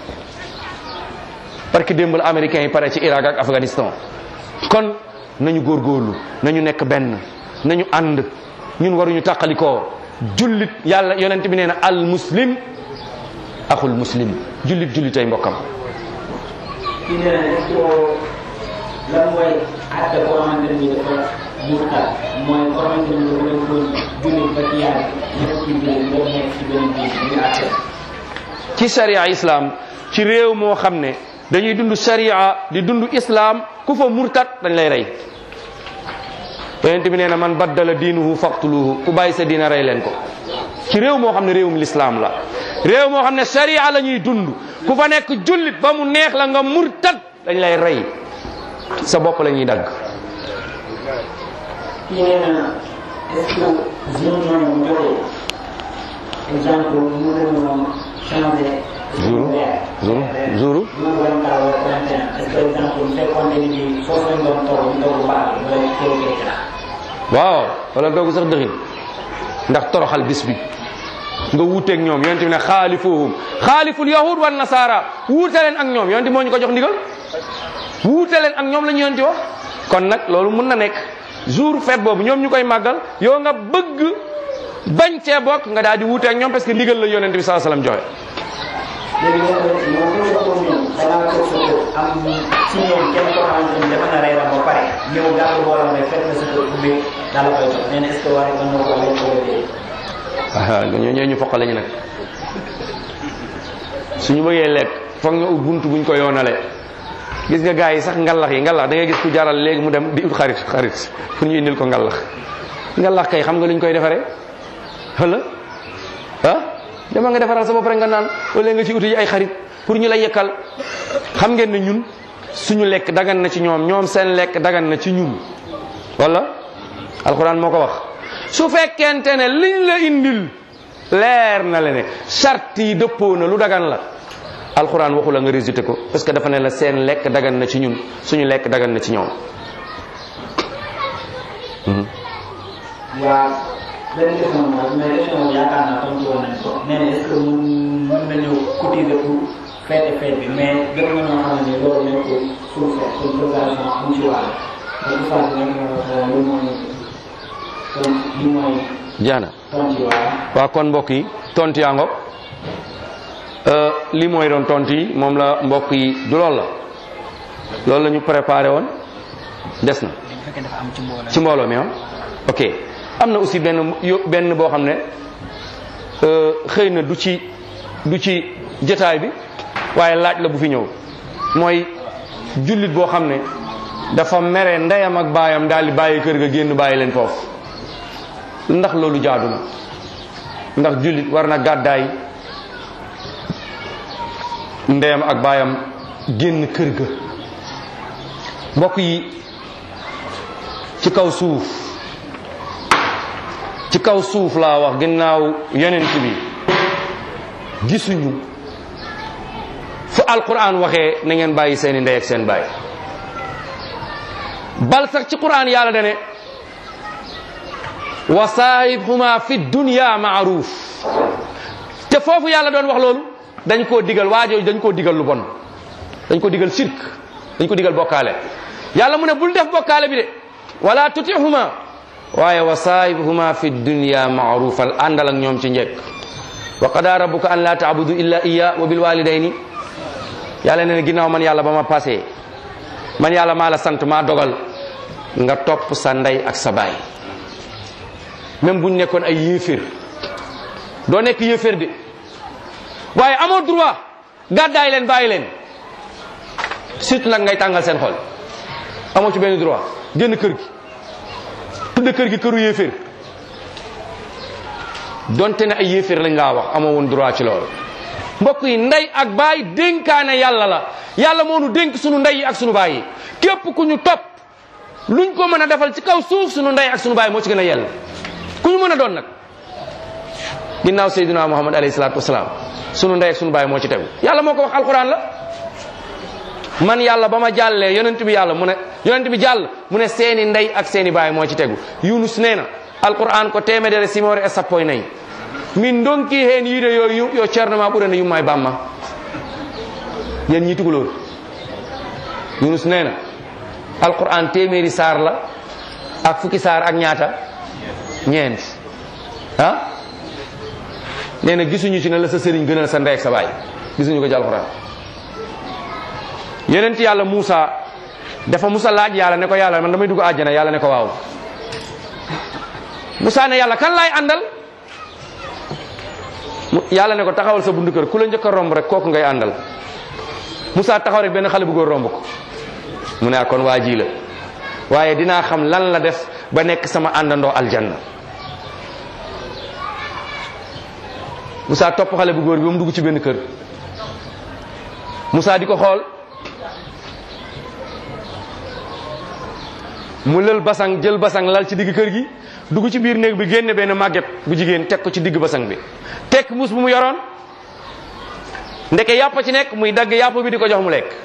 parce que démb la américains yi pare ci Irak ak Afghanistan kon nañu góorgóorlu nañu nekk benn nañu ànd ñun waruñu tàqalikoo jullit yàlla yonent bi nee na al muslim axul muslim jullit jullitay mbokkam kii nee na est-ce que lan mooy àtte koo xamante ni dafa murtad mooy koo xamante ni dafa nekkoon jullit ba ci yàlla nekk ci biir nga nekk ci beneen biir ñu àtte ci sharia islam ci réew moo xam ne dañuy dund sharia di dund islam ku fa murtat dañ lay rey yonent bi nee na man baddala diinuhu faqtuluhu ku bàyyi sa diina rey leen ko ci réew moo xam ne réewum l'islam la réew moo xam ne sharia la ñuy dund ku fa nekk jullit ba mu neex la nga murtat dañ lay rey sa bopp la ñuy dagg kii nee na est-ce que zone yooyu bu joxee exemple mën nañu changer Jour jour jour jour 24 wala 31 est-ce que exemple bu fekkoon ne ni foofu lañ doon toog ñu toog baax wala toog waaw wala doogu sax dëxin ndax toroxal bis bi nga wuuteeg ñoom yonent bi ne xaalifuhum xaaliful yahud wan nasara wuute leen ak ñoom yonent moo ñu ko jox ndigal wuute leen ak ñoom la ñu yonent wax kon nag loolu mun na nekk jour fête boobu ñoom ñu koy màggal yow nga bëgg bañ cee bokk nga daal di wuuteeg ñoom parce que ndigal la yonent bi saa salaam joxe léegi nag moom bu ñu ko ñëw danaa toog sa kër am ci ñoom kenn koo xamante ni dafa na reeram ba pare ñëw gàllu boolam rek fekk na sa kër ubbi daal la koy jox nee na est-ce que war nga mën ko lekk wala déet ah ñoo ñoo ñu foqale ñu nag suñu bëggee lekk foog nga ut buntu buñ ko yoonale gis nga gars yi sax ngalax yi ngalax da ngay gis ku jaral léegi mu dem di ut xarit xarit pour ñu indil ko ngalax ngalax kay xam nga luñ koy defaree wala ah dama nga defaral sa bopp rek nga naan wala nga ci uti ay xarit pour ñu la yekkal xam ngeen ne ñun suñu lekk dagan na ci ñoom ñoom seen lekk dagan na ci ñun wala alxuraan moo ko wax su fekkente ne liñ la indil leer na la ne charte yi dëppoo na lu dagan la alxuraan waxu la nga résulté ko parce que dafa ne la seen lekk dagan na ci ñun suñu lekk dagan na ci ñoom waaw benn question moom mais question moom yaakaar naa tontu woon nañ ko nee na est-ce que mun mën nañu cotiser pour fête fête bi mais gën nga ñoo xam ne loolu nekkul suuf suñ préparation am ci wàll mais bu fàtte nekk na lu mooy kon li mooy jaana tontu wàll waa kon mbokk yi tontu yaa ngoog li mooy doon tontu yi moom la mbokk yi du lool la loolu la ñu préparé woon des na fekkee dafa am ci mbooloo ci mbooloo mi ah ok am na aussi benn yo benn boo xam ne xëy na du ci du ci jotaay bi waaye laaj la bu fi ñëw mooy jullit boo xam ne dafa mere ndeyam ak baayam daal di bàyyi kër ga génn bàyyi leen foofu ndax loolu jaadu na ndax jullit war na gàddaay ndeyam ak baayam génn kër ga mbokk yi ci kaw suuf ci kaw suuf laa wax ginnaaw yonent bi gisuñu fu alquran waxee na ngeen bàyyi seeni ndey ak seen baay bal sax ci quran yàlla dane wa saahibhuma fi dunya maaruf te foofu yàlla doon wax loolu dañ koo digal waajooju dañ koo digal lu bon dañ ko digal sirk dañ ko digal bokkaale yàlla mu ne bul def bokkaale bi de wala tutihuma waaye wa saahibuhuma fi dunya maarufal àndal ak ñoom ci njëkk wa qada rabbuka an la taabudu illa iya wa bil walidayni yàlla ne ginnaaw man yàlla ba ma passé man yàlla maa la sant maa dogal nga topp sa ndey ak sa baay même buñ nekkoon ay yéeféer doo nekk yéeféer de waaye amoo droit gàddaay leen bàyyi leen surtout nag ngay tàngal seen xol amoo ci benn droit génn kër gi tudde kër gi këru yéeféer donte ne ay yéeféer lañ laa wax amoo woon droit ci loolu mbokk yi ndey ak baay dénkaane yàlla la yàlla moo nu dénk sunu ndey yi ak sunu baay yi képp ku ñu topp luñ ko mën a defal ci kaw suuf sunu ndey ak sunu baay moo ci gën a yell ku ñu mën a doon nag ginnaaw Seydina Muhammad alayhi salaatu wasalaam sunu ndey ak sunu baay moo ci tegu yàlla moo ko wax alquran la man yàlla ba ma jàllee yonent bi yàlla mu ne yonent bi jàll mu ne seeni ndey ak seeni baay moo ci tegu yunus nee na alquran ko temedere simore e sappo e nayyi min donki heen yiide yo yu- yo ceerno ma ɓurana yumma e bamma yen ñi tugolor yunus nee na alquran téeméeri saar la ak fukki saar ak ñaata ñeent ah nee na gisuñu ci ne la sa sëriñ gënal sa ndey ak sa baay gisuñu ko ci alquran yonent yàlla Muusa dafa musa laaj yàlla ne ko yàlla man damay dugg àjjana yàlla ne ko waaw Muusa ne yàlla kan laay àndal mu- yàlla ne ko taxawal sa bundu kër ku la njëkk a romb rek kooku ngay àndal Muusa taxaw rek benn xale bu góor romb ko mu ne ah kon waa ji la waaye dinaa xam lan la def ba nekk sama àndandoo aljanna Muusa topp xale bu góor bi ba mu dugg ci benn kër Muusa di ko xool mu lël basang jël basang lal ci digg kër gi dugg ci biir néeg bi génne benn màgget bu jigéen teg ko ci digg basang bi tekk mus bu mu yoroon ndeke yàpp ci nekk muy dagg yàpp bi di ko jox mu lekk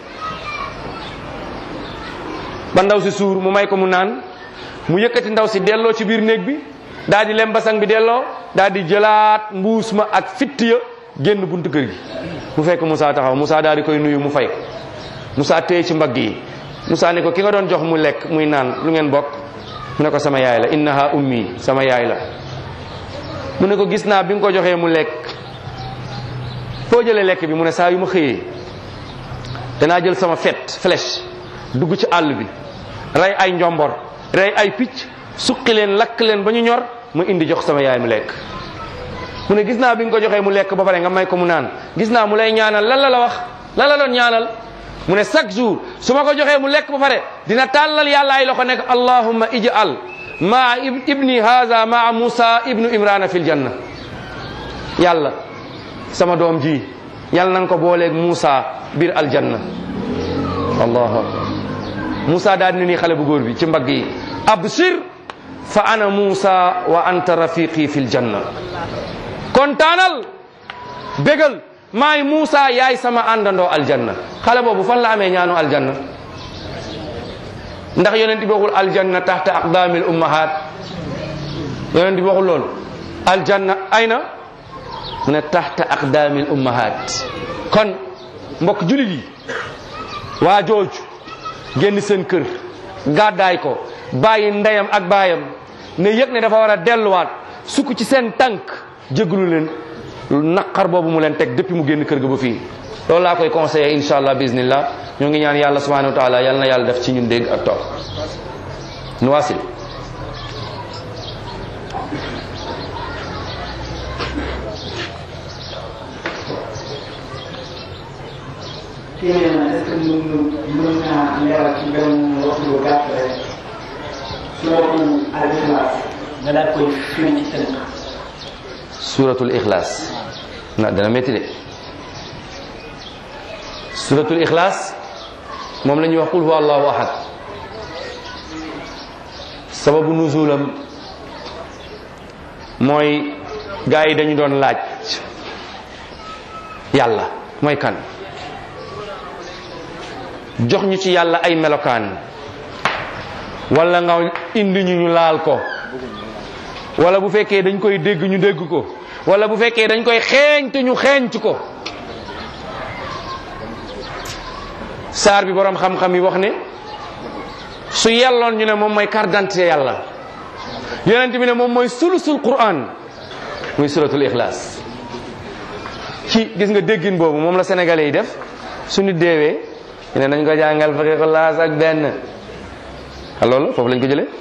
ba ndaw si suur mu may ko mu naan mu yëkkati ndaw si delloo ci biir néeg bi daal di lem basang bi delloo daal di jëlaat mbuus ma ak fitt ya génn buntu kër gi mu fekk Moussa taxaw Moussa daal di koy nuyu mu fay ko Moussa téye ci mbagg yi Moussa ne ko ki nga doon jox mu lekk muy naan lu ngeen bokk mu ne ko sama yaay la innaha ummi sama yaay la mu ne ko gis naa bi nga ko joxee mu lekk foo jëlee lekk bi mu ne saa yu ma xëyee danaa jël sama fet flèche dugg ci àll bi rey ay njombor rey ay picc suqi leen lakk leen ba ñu ñor mu indi jox sama yaay mu lekk mu ne gis naa bi nga ko joxee mu lekk ba pare nga may ko mu naan gis naa mu lay ñaanal lan la la wax lan la doon ñaanal mu ne chaque jour su ma ko joxee mu lekk ba pare dina tàllal yàlla ay loxo nekk allahumma ij'al maa ib- ibni haza maa musa ibnu imrana fil janna yàlla sama doom ji yàlla na nga ko booleeg Moussa biir aljanna allahu akbar Moussa daal dina nii xale bu góor bi ci mbagg yi absir fa ana Moussa wa anta rafiqi fil janna kontaanal bégal maay Moussa yaay sama àndandoo aljanna xale boobu fan la amee ñaanu aljanna ndax yonent bi waxul aljanna taxta aqdamil ummahat yonent bi waxul loolu aljanna ayna mu ne taxta aqdamil ummahat kon mbokk julit yi waa jooju génn seen kër gàddaay ko bàyyi ndeyam ak baayam ne yëg ne dafa war a delluwaat sukk ci seen tànk jéggalu leen naqar boobu mu leen teg depuis mu génn kër ga ba fii loolu laa koy conseillé insha allah bismillah ñoo ngi ñaan yàlla subhanahu wa taala yàlla na yàlla def ci ñun dégg ak topp nu wasil kii nee na est-ce que mën mën naa leeral ci benn waxtu bu gàtt rek suratu al-Ikhlas nga daal koy firi ci tënk. suratul ikhlas na dana métti de suratul ikhlas moom la ñuy wax qul huwa allahu ahad sababu nuzulam mooy gaa yi dañu doon laaj yàlla mooy kan jox ñu ci yàlla ay melokaan wala nga indi ñu ñu laal ko wala bu fekkee dañ koy dégg ñu dégg ko wala bu fekkee dañ koy xeeñtu ñu xeeñtu ko saar bi borom xam-xam yi wax ne su yelloon ñu ne moom mooy carte d'identité yàlla yonent bi ne moom mooy sulusul quran muy suratul ixlaas ci gis nga déggin boobu moom la sénégalais yi def su nit deewee ñu ne nañ ko jàngal fukki ixlaas ak benn a loolu foofu lañ ko jëlee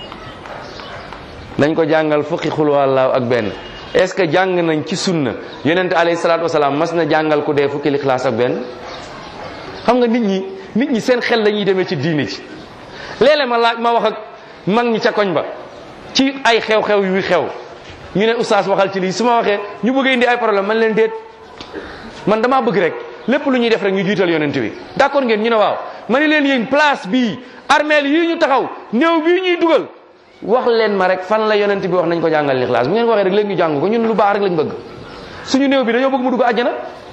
nañ ko jàngal fukki xul wallaahu ak benn est ce que jàng nañ ci sunna yonent alayhi salaatu wasalaam mas na jàngal ku dee fukki ixlaas ak benn xam nga nit ñi nit ñi seen xel la ñuy demee ci diine ci léeg-léeg ma laaj ma wax ak mag ñi ca koñ ba ci ay xew-xew yu xew ñu ne oustaz waxal ci lii su ma waxee ñu bëgg indi ay problème man leen déet man damaa bëgg rek lépp lu ñuy def rek ñu jiital yonent bi d'accord ngeen ñu ne waaw ma ne leen yéen place bii armeel yii ñu taxaw néew bii ñuy dugal wax leen ma rek fan la yonent bi wax nañ ko jàngal lixlaas bu ngeen ko waxee rek léegi ñu jàng ko ñun lu baax rek lañ bëgg suñu néew bi dañoo bëgg mu dugg àjjana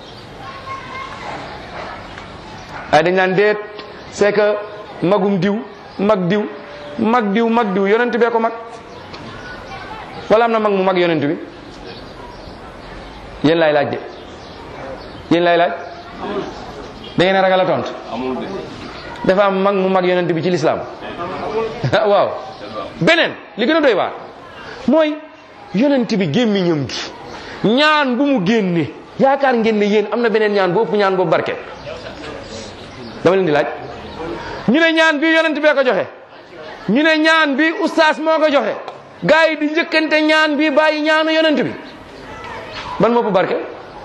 ay dañ naan déet c'est que magum diw mag diw mag diw mag diw yonent bee ko mag wala am na mag mu mag yonent bi yéen laay laaj de yéen laay laaj da ngeen a ragal a tontu dafa am mag mu mag yonent bi ci lislaam waaw beneen li gën a doy waar mooy yonent bi gémmiñam gi ñaan bu mu génne yaakaar ngeen ne yéen am na beneen ñaan bu ëpp ñaan boobu barke dama leen di laaj ñu ne ñaan bi yonent bee ko joxe ñu ne ñaan bi ustaas moo ko joxe gars yi di njëkkante ñaan bi bàyyi ñaanu yonent bi ban moo ëpp barke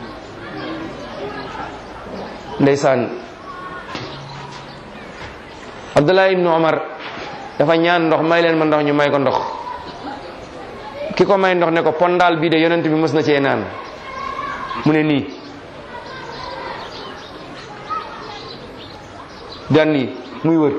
ndeysaan Abdullah ibnu Omar dafa ñaan ndox may leen ma ndox ñu may ko ndox ki ko may ndox ne ko pondaal bii de yonent bi mës na cee naan mu ne nii daan nii muy wër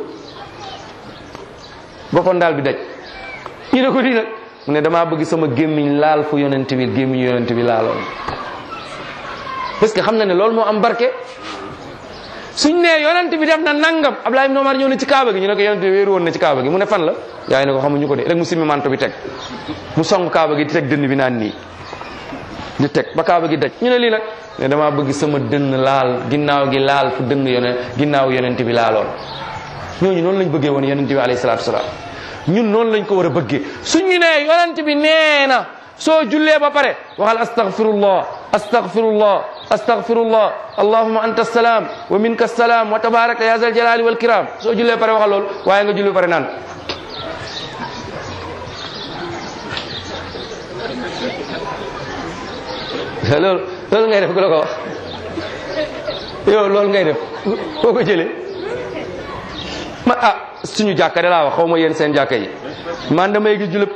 ba pondaal bi daj ñu ne ko nii nag mu ne damaa bëgg sama gémmiñ laal fu yonent bi gémmiñ yonent bi laaloon parce que xam na ne loolu moo am barke suñ nee yonent bi def na nangam Abdoulaye ibn Omar ñëw na ci kaaba gi ñu ne ko yonent bi wéeru woon na ci kaaba gi mu ne fan la yaay ne ko xamuñu ko de rek mu simmi manto bi teg mu song kaaba gi di teg dënn bi naan nii di teg ba kaaba gi daj ñu ne lii nag ne damaa bëgg sama dënn laal ginnaaw gi laal fu dënn yone ginnaaw yonent bi laaloon ñooñu noonu lañ bëggee woon yonent bi alayhi salaatu wasalaam ñun noonu lañ ko war a bëggee suñu nee yonent bi nee na soo jullee ba pare waxal astaghfirullah astaghfirullah astaghfirullah allahumma anta salaam wa minka salaam wa tabaraka ya zal jalali wal kiram soo jullee pare waxal loolu waaye nga julli ba pare naan loolu loolu ngay def ku la ko wax yow loolu ngay def foo ko jëlee ma ah suñu jàkka de laa wax xaw ma yéen seen jàkka yi man damay gis julëb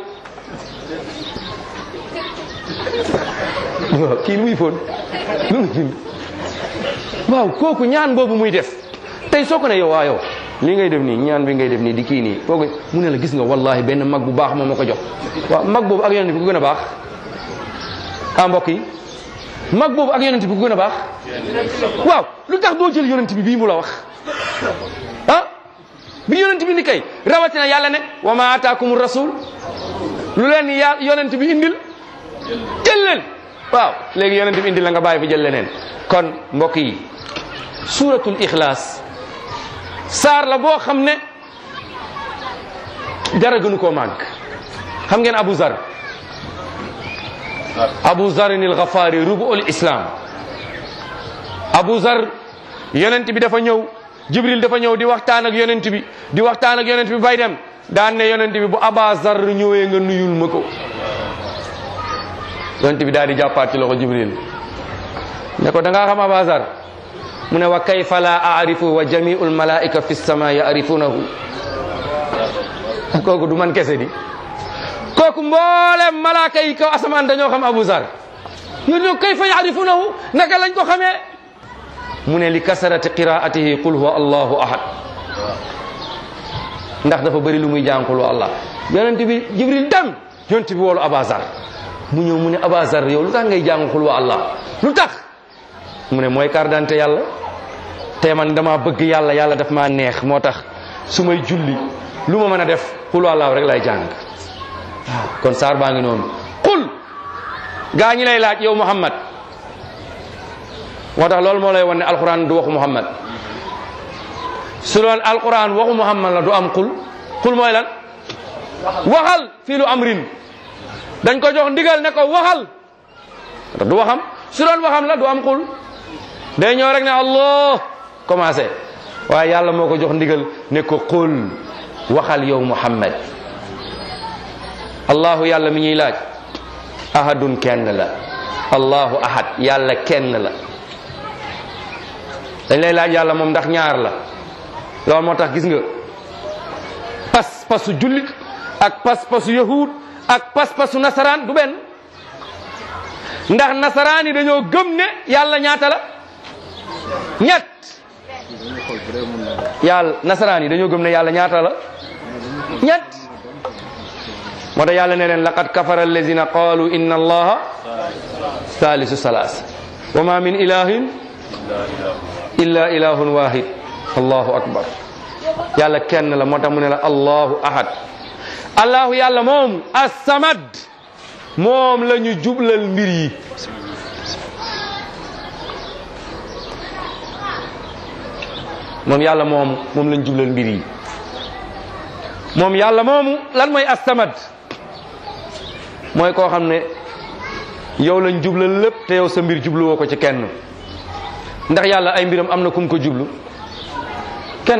waaw kii lu muy foon lu muy bind waaw kooku ñaan boobu muy def tey soo ko ne yow waa yow lii ngay def nii ñaan bi ngay def nii di kii nii kooku mu ne la gis nga wallahi benn mag bu baax moom ma ko jox waaw mag boobu ak yonent bi ku gën a baax ah mbokk yi mag boobu ak yonent bi ku gën a baax waaw lu tax doo jël yonent bi bii mu la wax ah bi yonent bi ni kay rawatina yàlla ne wa ma ataakum rasul lu leen ya yonent bi indil jël leen waaw léegi yonent bi indil la nga bàyyi fi jël leneen kon mbokk yi suuratul ixlaas saar la boo xam ne dara gënu koo màgg xam ngeen Abu Zar Abu Zarin al Ghafari rubuul islam Abu Zar yonent bi dafa ñëw Jibril dafa ñëw di waxtaan ak yonent bi di waxtaan ak yonent bi bay dem daan ne yonent bi bu Aba Zar ñëwee nga nuyul ma ko yonent bi daal di jàppaat ci loxo Jibril ne ko da ngaa xam Aba Zar mu ne wa kayfa la aarifu wa jamiul malaika fi sama yaarifunahu kooku du man kese di kooku mboolem malaaka yi kaw asamaan dañoo xam Abu Zar yow ñoo kayfa yaarifunahu naka lañ ko xamee mu ne li kasarati qiraatihi qul huwa allahu ahad ndax dafa bëri lu muy jàng qul huwa allah yonent bi jibril dem yonent bi woolu abazar mu ñëw mu ne abazar yow lu tax ngay jàng qul huwa allah lu tax mu ne mooy carte d'identité yàlla te man dama bëgg yàlla yàlla daf maa neex moo tax su may julli lu ma mën a def qul huwa allah rek lay jàng waaw kon saar baa ngi noonu qul gaa ñi lay laaj yow muhammad moo tax loolu moo lay wan ne alquran du waxu muhammad su doon alquran waxu muhammad la du am qul qul mooy lan waxal fii lu amrin dañ ko jox ndigal ne ko waxal du waxam su doon waxam la du am xul day ñëw rek ne allah commencé waaye yàlla moo ko jox ndigal ne ko qul waxal yow muhammad allahu yàlla mi ñuy laaj ahadun kenn la allahu ahad yàlla kenn la dañ lay laaj yàlla moom ndax ñaar la loolu moo tax gis nga pas pasu jullit ak pas pasu yahud ak pas pasu nasaraan du benn ndax nasaraan yi dañoo gëm ne yàlla ñaata la ñett yàlla nasaraan yi dañoo gëm ne yàlla ñaata la ñett moo tax yàlla ne leen laqad kafara allazina qalu inna allaha thalisu salas wa ma min ilahin illa ilahun wahid allahu akbar yàlla kenn la moo tax mu ne la allahu ahad allahu yàlla moom assamad moom la ñu jublal mbir yi moom yàlla moom moom la ñu jublal mbir yi moom yàlla moomu lan mooy assamad mooy koo xam ne yow lañ jublal lépp te yow sa mbir jubluwoo ko ci kenn ndax yàlla ay mbiram am na kum ko jublu kenn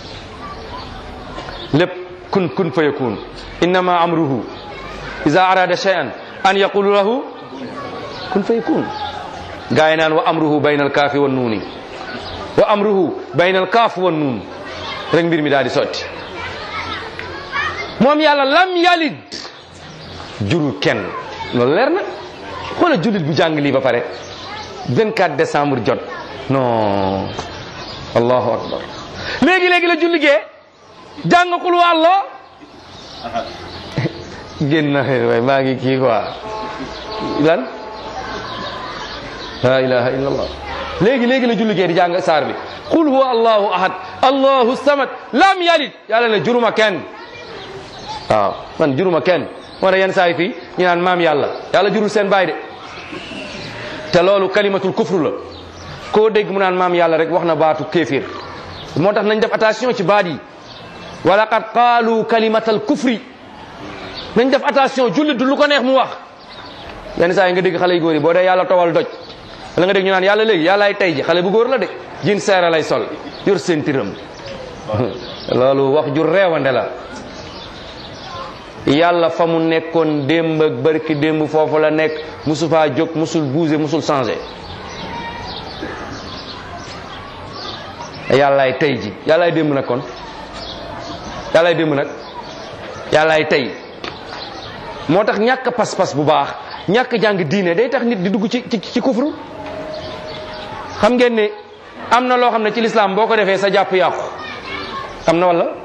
lépp kun kun fa yakun innama amruhu iza arada shay'an an yaqulu lahu kun fa yakun gaa yi naan wa amruhu bayna alkaafi wan nuuni wa amruhu bayna alkaaf wan nuun rek mbir mi daal di sotti moom yàlla lam yalid jurul kenn loolu leer na xoola jullit bu jàng lii ba pare 24 décembre jot non allahu akbar léegi léegi la julli gee jàng xul wa allah génn na waay maa ngi kii quoi lan la ilaha illa allah léegi léegi la julli gee di jàng saar bi qul huwa allahu ahad allahu samad lam yalid yàlla ne juruma kenn waaw man juruma kenn moo tax yenn saa yi fii ñu naan maam yàlla yàlla jurul seen baay de te loolu kalimatul kufru la koo dégg mu naan maam yàlla rek wax na baatu kéefir moo tax nañ def attention ci baat yi wa laqad qaalu kalimatal kufri nañ def attention jullit du lu ko neex mu wax yenn saa yi nga dégg xale yu góor yi boo dee yàlla towal doj wala nga dégg ñu naan yàlla léegi yàllaay tey ji xale bu góor la de jin seere lay sol yor seen tiram loolu wax ju reewande la yàlla fa mu nekkoon démb ak barki démb foofu la nekk musu faa jóg musul bouger musul changer yàllaay tey ji yàllaay démb nag kon yàllaay démb nag yàllaay tey moo tax ñàkk pas-pas bu baax ñàkk jàng diine day tax nit di dugg ci ci ci kufru xam ngeen ne am na loo xam ne ci lislaam boo ko defee sa jàpp yàqu am na wala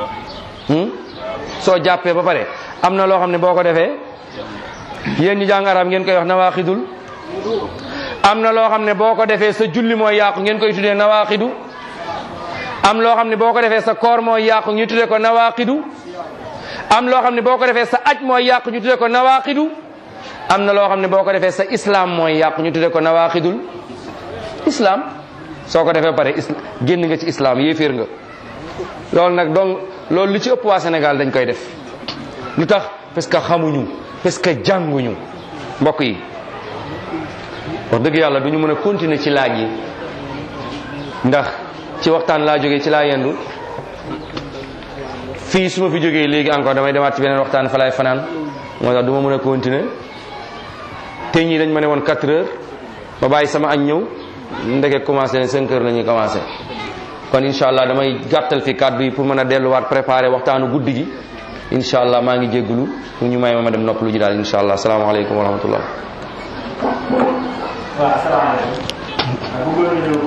soo jàppee ba pare am na loo xam ne boo ko defee yéen ñi jàng arab ngeen koy wax nawaaxidul am na loo xam ne boo ko defee sa julli mooy yàqu ngeen koy tuddee nawaaxidu am loo xam ne boo ko defee sa koor mooy yàqu ñu tuddee ko nawaaxidu am loo xam ne boo ko defee sa aj mooy yàqu ñu tuddee ko nawaaxidu am na loo xam ne boo ko defee sa islam mooy yàqu ñu tuddee ko nawaaxidul islam soo ko defee ba pare génn nga ci islam yéeféer nga loolu nag donc loolu li ci ëpp waa Sénégal dañ koy def lu tax parce que xamuñu parce que jànguñu mbokk yi wax dëgg yàlla du ñu mën a continuer ci laaj yi ndax ci waxtaan laa jógee ci laa yendu fii su ma fi jógee léegi encore damay demaat ci beneen waxtaan fa laay fanaan moo tax du ma mën a continuer te ñii dañ ma ne woon 4 heures ma bàyyi sama añ ñëw ndeke commencé ne 5 heures la ñuy commencé kon incha allah damay gàttal fi kàddu yi pour mën a delluwaat préparer waxtaanu guddi gi incha allah maa ngi jéggulu pour ñu may ma ma dem noppalu ji daal incha allah salaamaaleykum wa rahmatullah waaw asalaamaaleykum